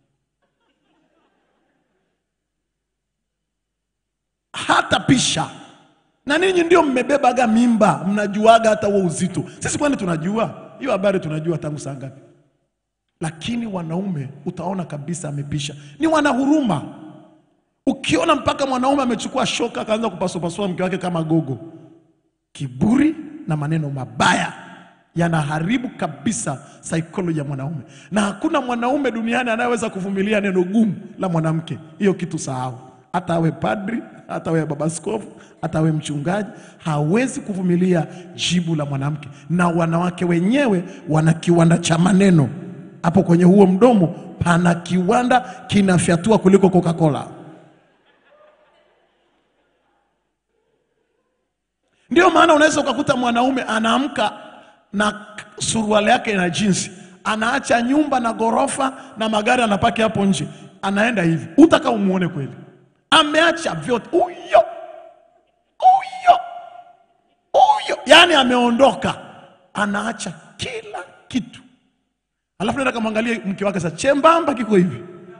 hata pisha na ninyi ndio mmebebaga mimba, mnajuaga hata huo uzito. Sisi kwani tunajua hiyo habari? Tunajua tangu saa ngapi? lakini wanaume utaona kabisa amepisha, ni wanahuruma. Ukiona mpaka mwanaume amechukua shoka akaanza kupasupasua mke wake kama gogo, kiburi na maneno mabaya yanaharibu kabisa saikolojia ya mwanaume, na hakuna mwanaume duniani anayeweza kuvumilia neno gumu la mwanamke. Hiyo kitu sahau, hata awe padri, hata awe baba askofu, hata awe mchungaji, hawezi kuvumilia jibu la mwanamke. Na wanawake wenyewe wana kiwanda cha maneno hapo kwenye huo mdomo, pana kiwanda kinafyatua kuliko Coca-Cola. Ndio maana unaweza ukakuta mwanaume anaamka na suruali yake na jinsi, anaacha nyumba na ghorofa na magari anapaki hapo nje, anaenda hivi, utaka umuone kweli, ameacha vyote huyo huyo huyo, yani ameondoka, anaacha kila kitu, alafu naenda kamwangalia mke wake sasa, chembamba kiko hivi,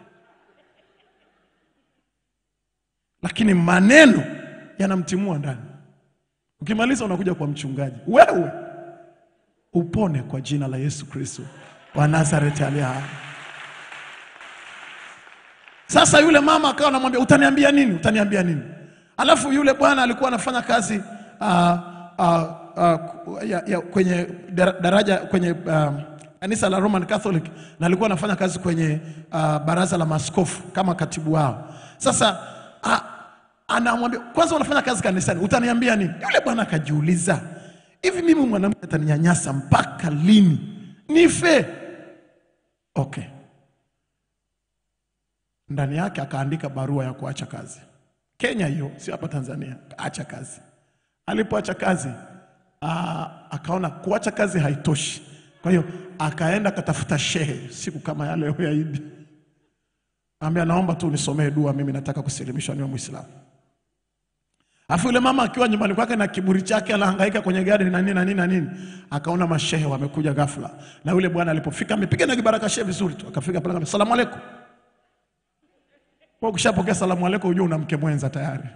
lakini maneno yanamtimua ndani. Ukimaliza unakuja kwa mchungaji, wewe upone kwa jina la Yesu Kristo wa Nazareti aliye hai. Sasa yule mama akawa anamwambia utaniambia nini? Utaniambia nini? Alafu yule bwana alikuwa anafanya kazi uh, uh, uh, ya, ya, kwenye dara- daraja kwenye uh, kanisa la Roman Catholic na alikuwa anafanya kazi kwenye uh, baraza la maaskofu kama katibu wao. Sasa uh, anamwambia kwanza, unafanya kazi kanisani, utaniambia nini? Yule bwana akajiuliza, hivi mimi mwanamke ataninyanyasa mpaka lini? Nife? Okay. Ndani yake akaandika barua ya kuacha kazi. Kenya hiyo, sio hapa Tanzania. Acha kazi. Alipoacha kazi aa, akaona kuacha kazi haitoshi, kwa hiyo akaenda akatafuta shehe siku kama ya leo ya Idi, ambia naomba tu unisomee dua, mimi nataka kusilimishwa niwe Muislamu. Alafu yule mama akiwa nyumbani kwake na kiburi chake anahangaika kwenye gari na nini na nini na nini, akaona mashehe wamekuja ghafla, na yule bwana alipofika amepiga na kibaraka shehe vizuri tu, akafika pale akamwambia salamu aleikum. Kwa ukishapokea salamu aleikum, unajua una mke mwenza tayari.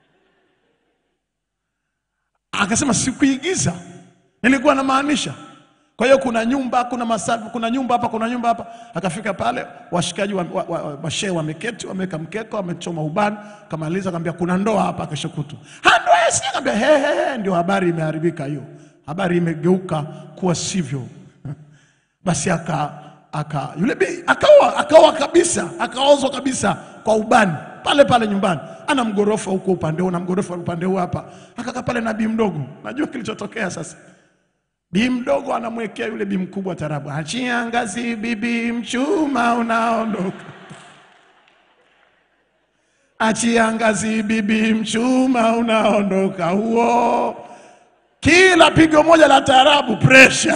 Akasema sikuigiza, nilikuwa namaanisha. Kwa hiyo kuna nyumba, kuna masafi, kuna nyumba hapa, kuna nyumba hapa. Akafika pale, washikaji wa, wa, wa, mashehe wameketi, wameweka mkeka, wamechoma ubani, kamaliza, akamwambia kuna ndoa hapa kesho kutwa. Ha, ndoa yesi, akamwambia he, he, he, ndio habari imeharibika hiyo, habari imegeuka kuwa sivyo. Basi aka aka yule bi akaoa akaoa kabisa, akaozwa kabisa kwa ubani pale pale nyumbani. Ana mgorofa huko upande huu na mgorofa upande huu hapa. Akakaa pale na bi mdogo. Najua kilichotokea sasa. Bi mdogo anamwekea yule bi mkubwa tarabu, achia ngazi bibi, mchuma unaondoka. Achia ngazi bibi, mchuma unaondoka. Huo kila pigo moja la tarabu pressure.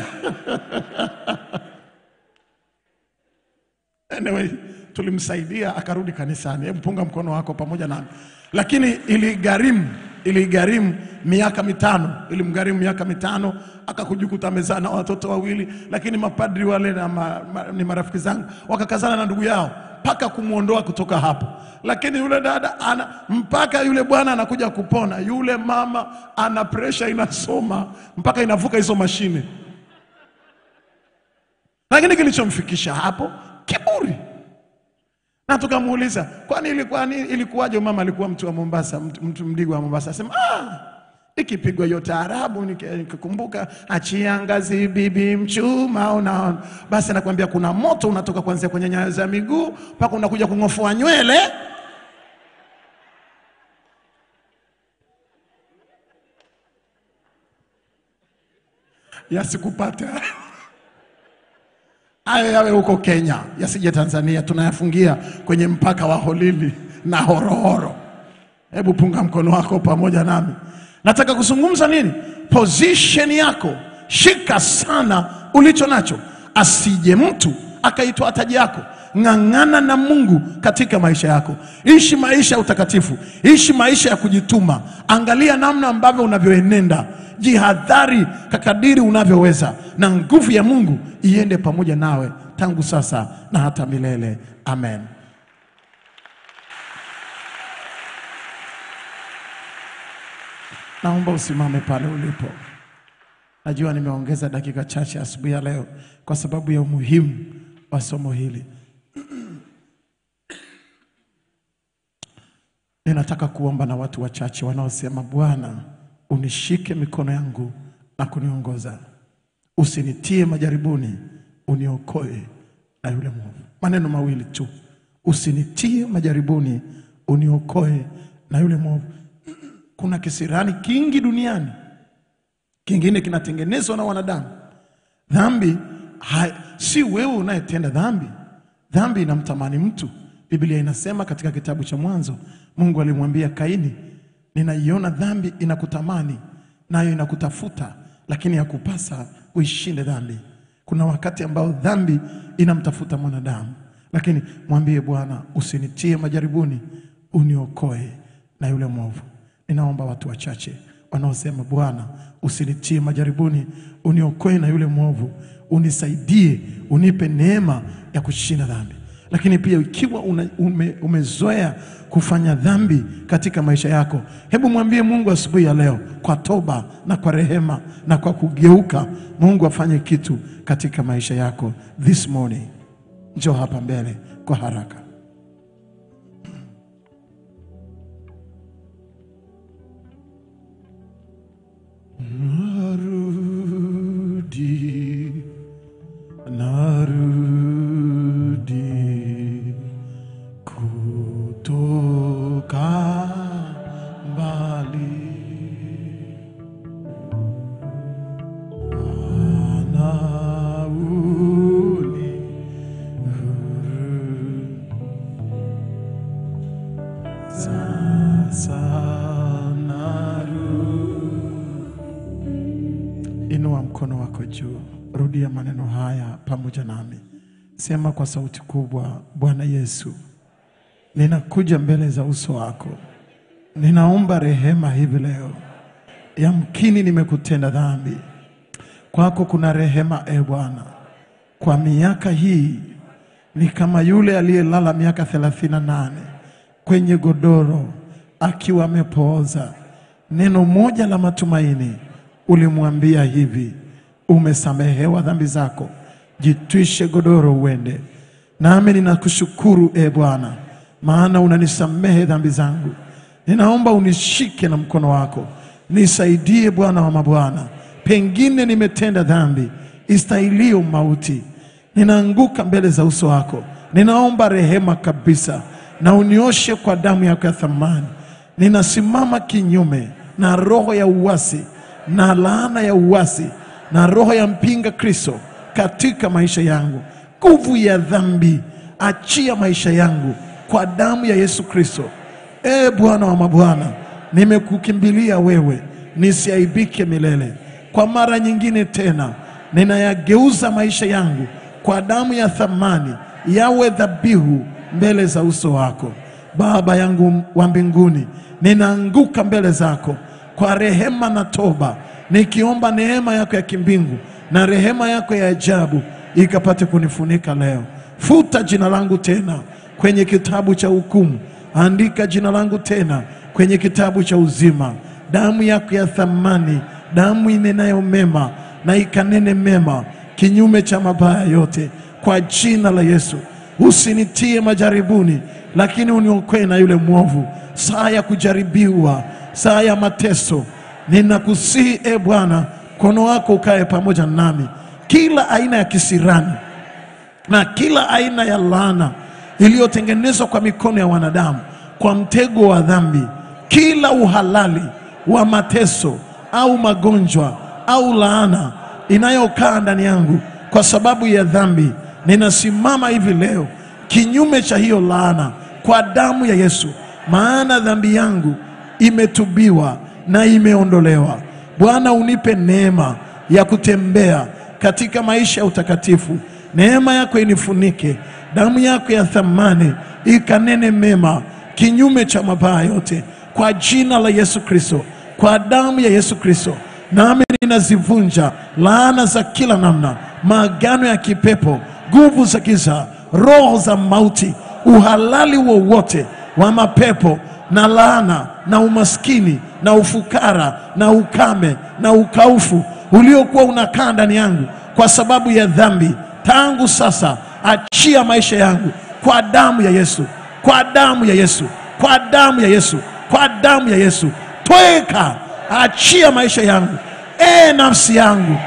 Anyway, tulimsaidia akarudi kanisani. Hebu punga mkono wako pamoja nami. Lakini iligharimu iligharimu miaka mitano, ilimgharimu miaka mitano, akakujikuta amezaa na watoto wawili, lakini mapadri wale na ma, ma, ni marafiki zangu wakakazana na ndugu yao mpaka kumwondoa kutoka hapo. Lakini yule dada ana mpaka yule bwana anakuja kupona, yule mama ana presha inasoma mpaka inavuka hizo mashine. Lakini kilichomfikisha hapo kiburi. Na tukamuuliza kwani ilikuwa ni ilikuwaje? Mama alikuwa mtu wa Mombasa, mtu, mtu mdigo wa Mombasa, asema ah, ikipigwa hiyo taarabu nika- nikakumbuka, achia ngazi bibi mchuma, unaona. Basi anakuambia kuna moto unatoka kuanzia kwenye nyayo za miguu mpaka unakuja kung'ofoa nywele. Yasikupate hayo yawe huko Kenya, yasije Tanzania. Tunayafungia kwenye mpaka wa Holili na Horohoro. Hebu punga mkono wako pamoja nami. Nataka kuzungumza nini? Position yako, shika sana ulicho nacho, asije mtu akaitwa taji yako. Ng'ang'ana na Mungu katika maisha yako, ishi maisha ya utakatifu, ishi maisha ya kujituma. Angalia namna ambavyo unavyoenenda, jihadhari kakadiri unavyoweza, na nguvu ya Mungu iende pamoja nawe tangu sasa na hata milele. Amen. Naomba usimame pale ulipo. Najua nimeongeza dakika chache asubuhi ya leo kwa sababu ya umuhimu wa somo hili. Ninataka kuomba na watu wachache wanaosema, Bwana, unishike mikono yangu na kuniongoza, usinitie majaribuni, uniokoe na yule mwovu. Maneno mawili tu, usinitie majaribuni, uniokoe na yule mwovu. Kuna kisirani kingi duniani, kingine kinatengenezwa na wanadamu. Dhambi hai, si wewe unayetenda dhambi. Dhambi inamtamani mtu. Biblia inasema katika kitabu cha Mwanzo, Mungu alimwambia Kaini, ninaiona dhambi inakutamani nayo inakutafuta, lakini yakupasa uishinde dhambi. Kuna wakati ambao dhambi inamtafuta mwanadamu, lakini mwambie Bwana, usinitie majaribuni, uniokoe na yule mwovu. Ninaomba watu wachache wanaosema Bwana, usinitie majaribuni, uniokoe na yule mwovu, unisaidie, unipe neema ya kushinda dhambi. Lakini pia ikiwa una, ume, umezoea kufanya dhambi katika maisha yako, hebu mwambie Mungu asubuhi ya leo kwa toba na kwa rehema na kwa kugeuka, Mungu afanye kitu katika maisha yako this morning. Njoo hapa mbele kwa haraka. Narudi, narudi kutoka mbali, Bwana uni sasa narudi Inua mkono wako juu, rudia maneno haya pamoja nami, sema kwa sauti kubwa: Bwana Yesu, ninakuja mbele za uso wako, ninaomba rehema hivi leo. Yamkini nimekutenda dhambi, kwako kuna rehema e Bwana. Kwa miaka hii ni kama yule aliyelala miaka thelathini na nane kwenye godoro akiwa amepooza. Neno moja la matumaini ulimwambia hivi, umesamehewa dhambi zako, jitwishe godoro uende. Nami ninakushukuru e Bwana, maana unanisamehe dhambi zangu. Ninaomba unishike na mkono wako, nisaidie Bwana wa mabwana. Pengine nimetenda dhambi istahilio mauti, ninaanguka mbele za uso wako, ninaomba rehema kabisa, na unioshe kwa damu yako ya thamani. Ninasimama kinyume na roho ya uasi na laana ya uasi na roho ya mpinga Kristo katika maisha yangu. Nguvu ya dhambi, achia maisha yangu kwa damu ya Yesu Kristo. E Bwana wa mabwana, nimekukimbilia wewe, nisiaibike milele. Kwa mara nyingine tena, ninayageuza maisha yangu kwa damu ya thamani, yawe dhabihu mbele za uso wako. Baba yangu wa mbinguni, ninaanguka mbele zako kwa rehema na toba, nikiomba neema yako ya kimbingu na rehema yako ya ajabu ikapate kunifunika leo. Futa jina langu tena kwenye kitabu cha hukumu, andika jina langu tena kwenye kitabu cha uzima. Damu yako ya thamani, damu inenayo mema na ikanene mema kinyume cha mabaya yote, kwa jina la Yesu. Usinitie majaribuni, lakini uniokoe na yule mwovu, saa ya kujaribiwa, saa ya mateso. Ninakusihi e Bwana, mkono wako ukae pamoja nami, kila aina ya kisirani na kila aina ya laana iliyotengenezwa kwa mikono ya wanadamu kwa mtego wa dhambi, kila uhalali wa mateso au magonjwa au laana inayokaa ndani yangu kwa sababu ya dhambi, ninasimama hivi leo kinyume cha hiyo laana kwa damu ya Yesu, maana dhambi yangu imetubiwa na imeondolewa. Bwana, unipe neema ya kutembea katika maisha ya utakatifu. Neema yako inifunike, damu yako ya thamani ikanene mema kinyume cha mabaya yote, kwa jina la Yesu Kristo, kwa damu ya Yesu Kristo. Nami ninazivunja laana za kila namna, maagano ya kipepo, nguvu za giza, roho za mauti, uhalali wowote wa mapepo na laana na umaskini na ufukara na ukame na ukaufu uliokuwa unakaa ndani yangu kwa sababu ya dhambi. Tangu sasa achia maisha yangu kwa damu ya Yesu, kwa damu ya Yesu, kwa damu ya Yesu, kwa damu ya Yesu. Tweka, achia maisha yangu. E nafsi yangu,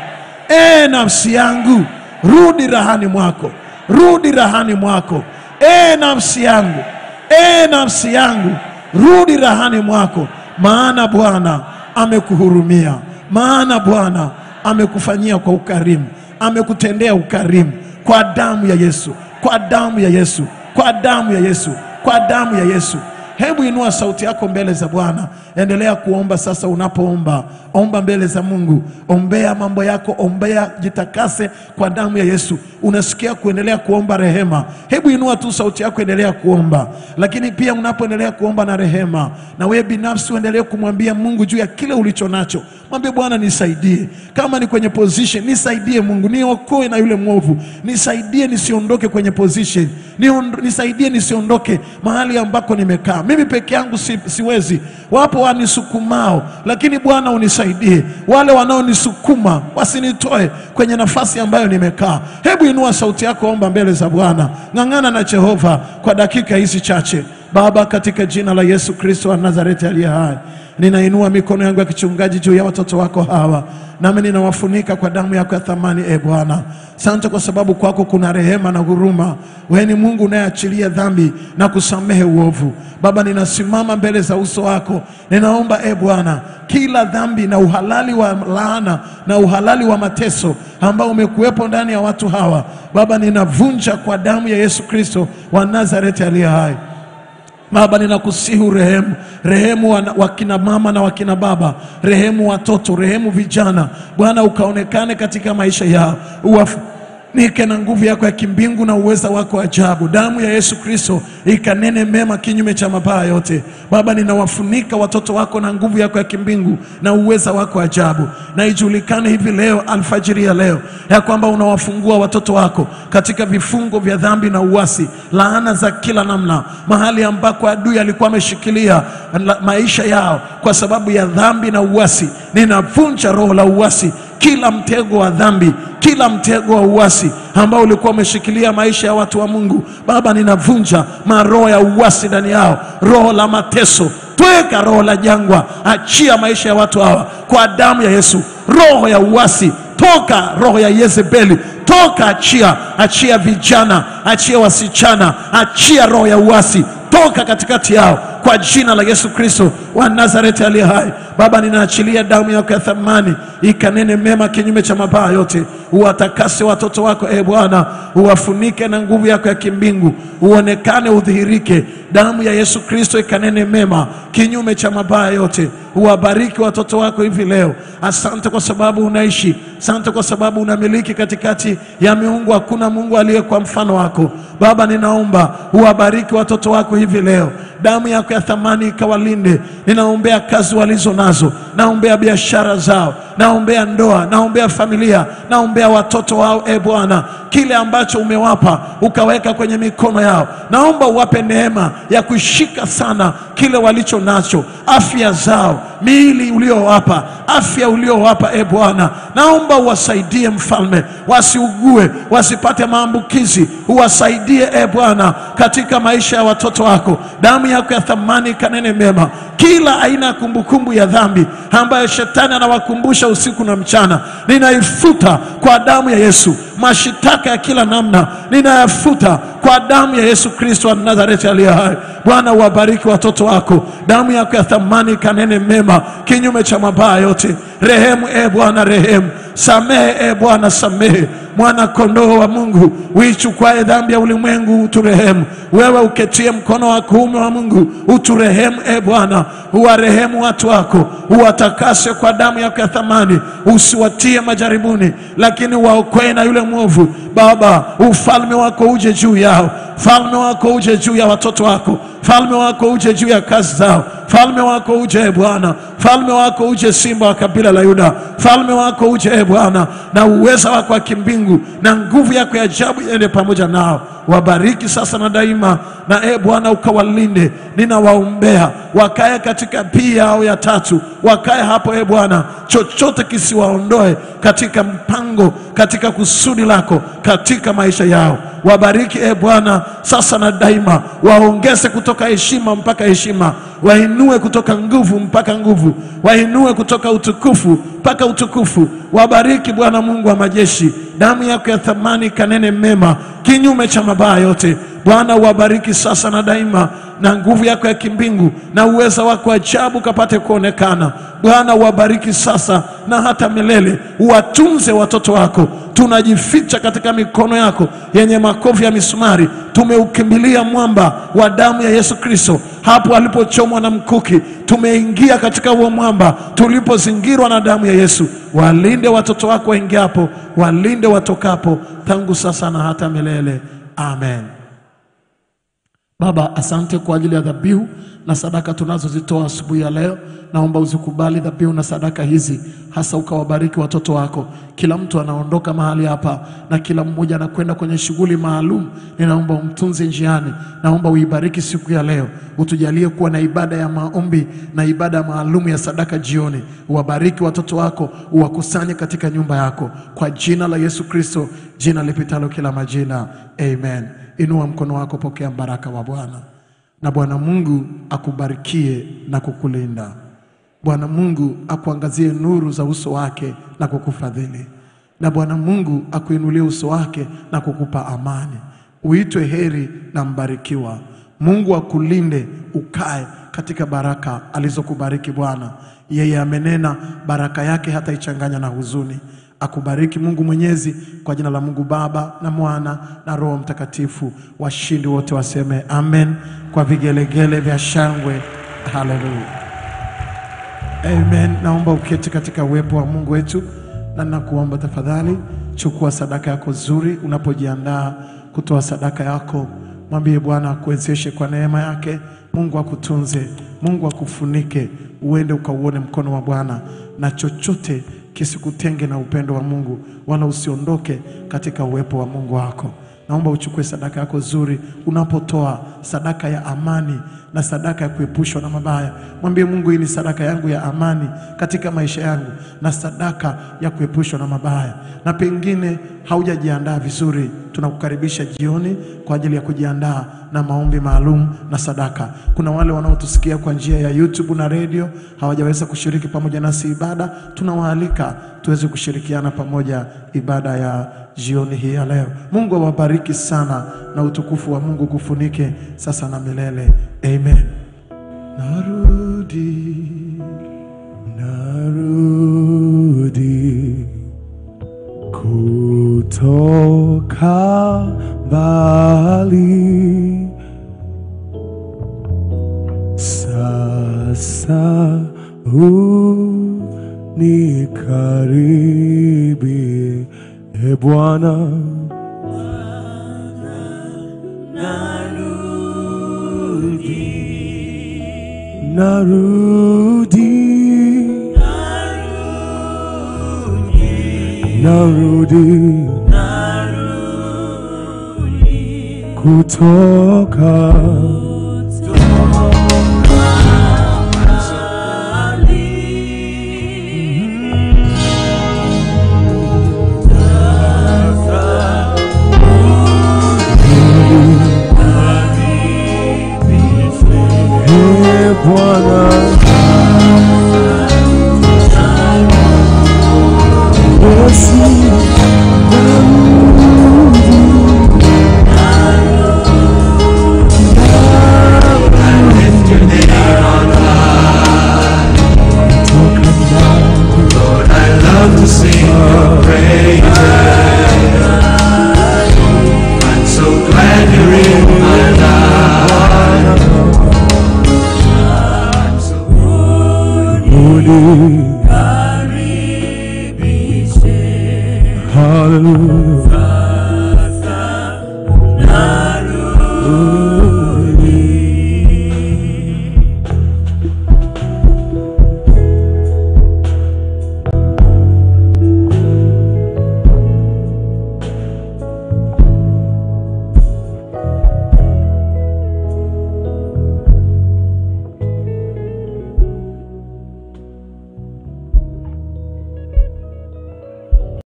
e nafsi yangu, rudi rahani mwako, rudi rahani mwako. E nafsi yangu, e nafsi yangu, rudi rahani mwako, maana Bwana amekuhurumia, maana Bwana amekufanyia kwa ukarimu, amekutendea ukarimu kwa damu ya Yesu, kwa damu ya Yesu, kwa damu ya Yesu, kwa damu ya Yesu. Hebu inua sauti yako mbele za Bwana, endelea kuomba sasa. Unapoomba omba mbele za Mungu, ombea mambo yako, ombea, jitakase kwa damu ya Yesu. Unasikia kuendelea kuomba rehema, hebu inua tu sauti yako, endelea kuomba. Lakini pia unapoendelea kuomba na rehema, na wewe binafsi uendelee kumwambia Mungu juu ya kile ulicho nacho. Mwambie Bwana, nisaidie, kama ni kwenye position, nisaidie Mungu, niokoe na yule mwovu, nisaidie nisiondoke kwenye position, Niond- nisaidie nisiondoke mahali ambako nimekaa. Mimi peke yangu si, siwezi, wapo wanisukumao, lakini Bwana unisaidie, wale wanaonisukuma wasinitoe kwenye nafasi ambayo nimekaa. Hebu inua sauti yako, omba mbele za Bwana, ng'ang'ana na Jehova kwa dakika hizi chache. Baba, katika jina la Yesu Kristo wa Nazareti aliye hai, ninainua mikono yangu ya kichungaji juu ya watoto wako hawa, nami ninawafunika kwa damu yako ya thamani. E Bwana, asante kwa sababu kwako kuna rehema na huruma. Wewe ni Mungu unayeachilia dhambi na kusamehe uovu. Baba, ninasimama mbele za uso wako, ninaomba e Bwana, kila dhambi na uhalali wa laana na uhalali wa mateso ambao umekuwepo ndani ya watu hawa, Baba, ninavunja kwa damu ya Yesu Kristo wa Nazareti aliye hai. Baba, ninakusihi rehemu, rehemu wana- wakina mama na wakina baba, rehemu watoto, rehemu vijana. Bwana, ukaonekane katika maisha yao, uwafunike na nguvu yako ya kimbingu na uweza wako wa ajabu. Damu ya Yesu Kristo ikanene mema kinyume cha mabaya yote. Baba, ninawafunika watoto wako na nguvu yako ya kimbingu na uweza wako wa ajabu, na ijulikane hivi leo, alfajiri ya leo, ya kwamba unawafungua watoto wako katika vifungo vya dhambi na uasi, laana za kila namna, mahali ambako adui alikuwa ameshikilia la- maisha yao kwa sababu ya dhambi na uasi. Ninavunja roho la uasi, kila mtego wa dhambi, kila mtego wa uasi ambao ulikuwa umeshikilia maisha ya watu wa Mungu. Baba, ninavunja maroho ya uasi ndani yao, roho la mateso Tweka roho la jangwa, achia maisha ya watu hawa kwa damu ya Yesu. Roho ya uasi toka, roho ya Yezebeli toka, achia, achia vijana, achia wasichana, achia roho ya uasi toka katikati yao kwa jina la Yesu Kristo wa Nazareti aliye hai. Baba, ninaachilia damu yako ya thamani ikanene mema kinyume cha mabaya yote. Uwatakase watoto wako e Bwana, uwafunike na nguvu yako ya kimbingu, uonekane, udhihirike. Damu ya Yesu Kristo ikanene mema kinyume cha mabaya yote. Uwabariki watoto wako hivi leo. Asante kwa sababu unaishi, asante kwa sababu unamiliki katikati ya miungu. Hakuna Mungu aliye kwa mfano wako. Baba, ninaomba uwabariki watoto wako hivi leo, damu yako ya thamani ikawalinde. Ninaombea kazi walizo nazo, naombea biashara zao, naombea ndoa, naombea familia, naombea watoto wao. E Bwana, kile ambacho umewapa ukaweka kwenye mikono yao, naomba uwape neema ya kushika sana kile walicho nacho, afya zao, miili uliowapa, afya uliowapa. E Bwana, naomba uwasaidie mfalme, wasiugue, wasipate maambukizi, uwasaidie e Bwana katika maisha ya watoto wako. Damu yako ya thamani kanene mema, kila aina ya kumbukumbu ya dhambi ambayo shetani anawakumbusha usiku na mchana, ninaifuta kwa damu ya Yesu. Mashitaka ya kila namna ninayafuta kwa damu ya Yesu Kristo wa Nazareti aliye hai. Bwana, uwabariki watoto wako, damu yako ya thamani kanene mema kinyume cha mabaya yote. Rehemu e Bwana, rehemu. Samehe e Bwana, samehe. Mwana kondoo wa Mungu uichukwae dhambi ya ulimwengu, uturehemu. Wewe uketie mkono wa kuume wa Mungu, uturehemu e Bwana. Uwarehemu watu wako, uwatakase kwa damu yako ya thamani, usiwatie majaribuni, lakini waokoe na yule mwovu. Baba, ufalme wako uje juu yao, falme wako uje juu ya watoto wako, falme wako uje juu ya kazi zao, falme wako uje e Bwana, falme wako uje, simba wa kabila la Yuda, falme wako uje e Bwana, na uweza wako wa kimbingu na nguvu yako ya ajabu iende pamoja nao. wabariki sasa na daima, na e Bwana ukawalinde. Ninawaombea wakae katika pii yao ya tatu, wakae hapo e Bwana, chochote kisiwaondoe katika mpango, katika kusudi lako katika maisha yao. Wabariki e Bwana sasa na daima, waongeze kutoka heshima mpaka heshima, wainue kutoka nguvu mpaka nguvu, wainue kutoka utukufu mpaka utukufu. Wabariki Bwana Mungu wa majeshi, damu yako ya thamani kanene mema kinyume cha mabaya yote. Bwana uwabariki sasa na daima, na nguvu yako ya kimbingu na uweza wako ajabu kapate kuonekana. Bwana uwabariki sasa na hata milele, uwatunze watoto wako. Tunajificha katika mikono yako yenye makovu ya misumari, tumeukimbilia mwamba wa damu ya Yesu Kristo, hapo alipochomwa na mkuki. Tumeingia katika huo mwamba tulipozingirwa na damu ya Yesu. Walinde watoto wako waingiapo, walinde watokapo, tangu sasa na hata milele. Amen. Baba, asante kwa ajili ya dhabihu na sadaka tunazozitoa asubuhi ya leo. Naomba uzikubali dhabihu na sadaka hizi, hasa ukawabariki watoto wako. Kila mtu anaondoka mahali hapa na kila mmoja anakwenda kwenye shughuli maalum. Ninaomba umtunze njiani, naomba uibariki siku ya leo, utujalie kuwa na ibada ya maombi na ibada maalum ya sadaka jioni. Uwabariki watoto wako, uwakusanye katika nyumba yako, kwa jina la Yesu Kristo, jina lipitalo kila majina, amen. Inua mkono wako, pokea baraka wa Bwana. Na Bwana Mungu akubarikie na kukulinda. Bwana Mungu akuangazie nuru za uso wake na kukufadhili. Na Bwana Mungu akuinulie uso wake na kukupa amani. Uitwe heri na mbarikiwa. Mungu akulinde ukae katika baraka alizokubariki Bwana. Yeye amenena baraka yake hata ichanganya na huzuni. Akubariki Mungu Mwenyezi, kwa jina la Mungu Baba na Mwana na Roho Mtakatifu. Washindi wote waseme amen kwa vigelegele vya shangwe. Haleluya, amen. Naomba uketi katika uwepo wa Mungu wetu, na nakuomba tafadhali, chukua sadaka yako nzuri. Unapojiandaa kutoa sadaka yako, mwambie Bwana akuwezeshe kwa neema yake. Mungu akutunze, Mungu akufunike, uende ukauone mkono wa Bwana na chochote kisikutenge na upendo wa Mungu, wala usiondoke katika uwepo wa Mungu wako. Naomba uchukue sadaka yako nzuri. Unapotoa sadaka ya amani na sadaka ya kuepushwa na mabaya, mwambie Mungu, hii ni sadaka yangu ya amani katika maisha yangu na sadaka ya kuepushwa na mabaya. Na pengine haujajiandaa vizuri, tunakukaribisha jioni kwa ajili ya kujiandaa na maombi maalum na sadaka. Kuna wale wanaotusikia kwa njia ya YouTube na redio hawajaweza kushiriki pamoja nasi ibada, tunawaalika tuweze kushirikiana pamoja ibada ya jioni hii ya leo. Mungu awabariki sana na utukufu wa Mungu kufunike sasa na milele. Amen. Narudi, narudi kutoka mbali, sasa unikaribie, e Bwana. Narudi, narudi, kutoka e Bwana. Yesu, Lift your name on high. Lord, I love to sing your praises. I'm so glad you're in my life. I'm so Uni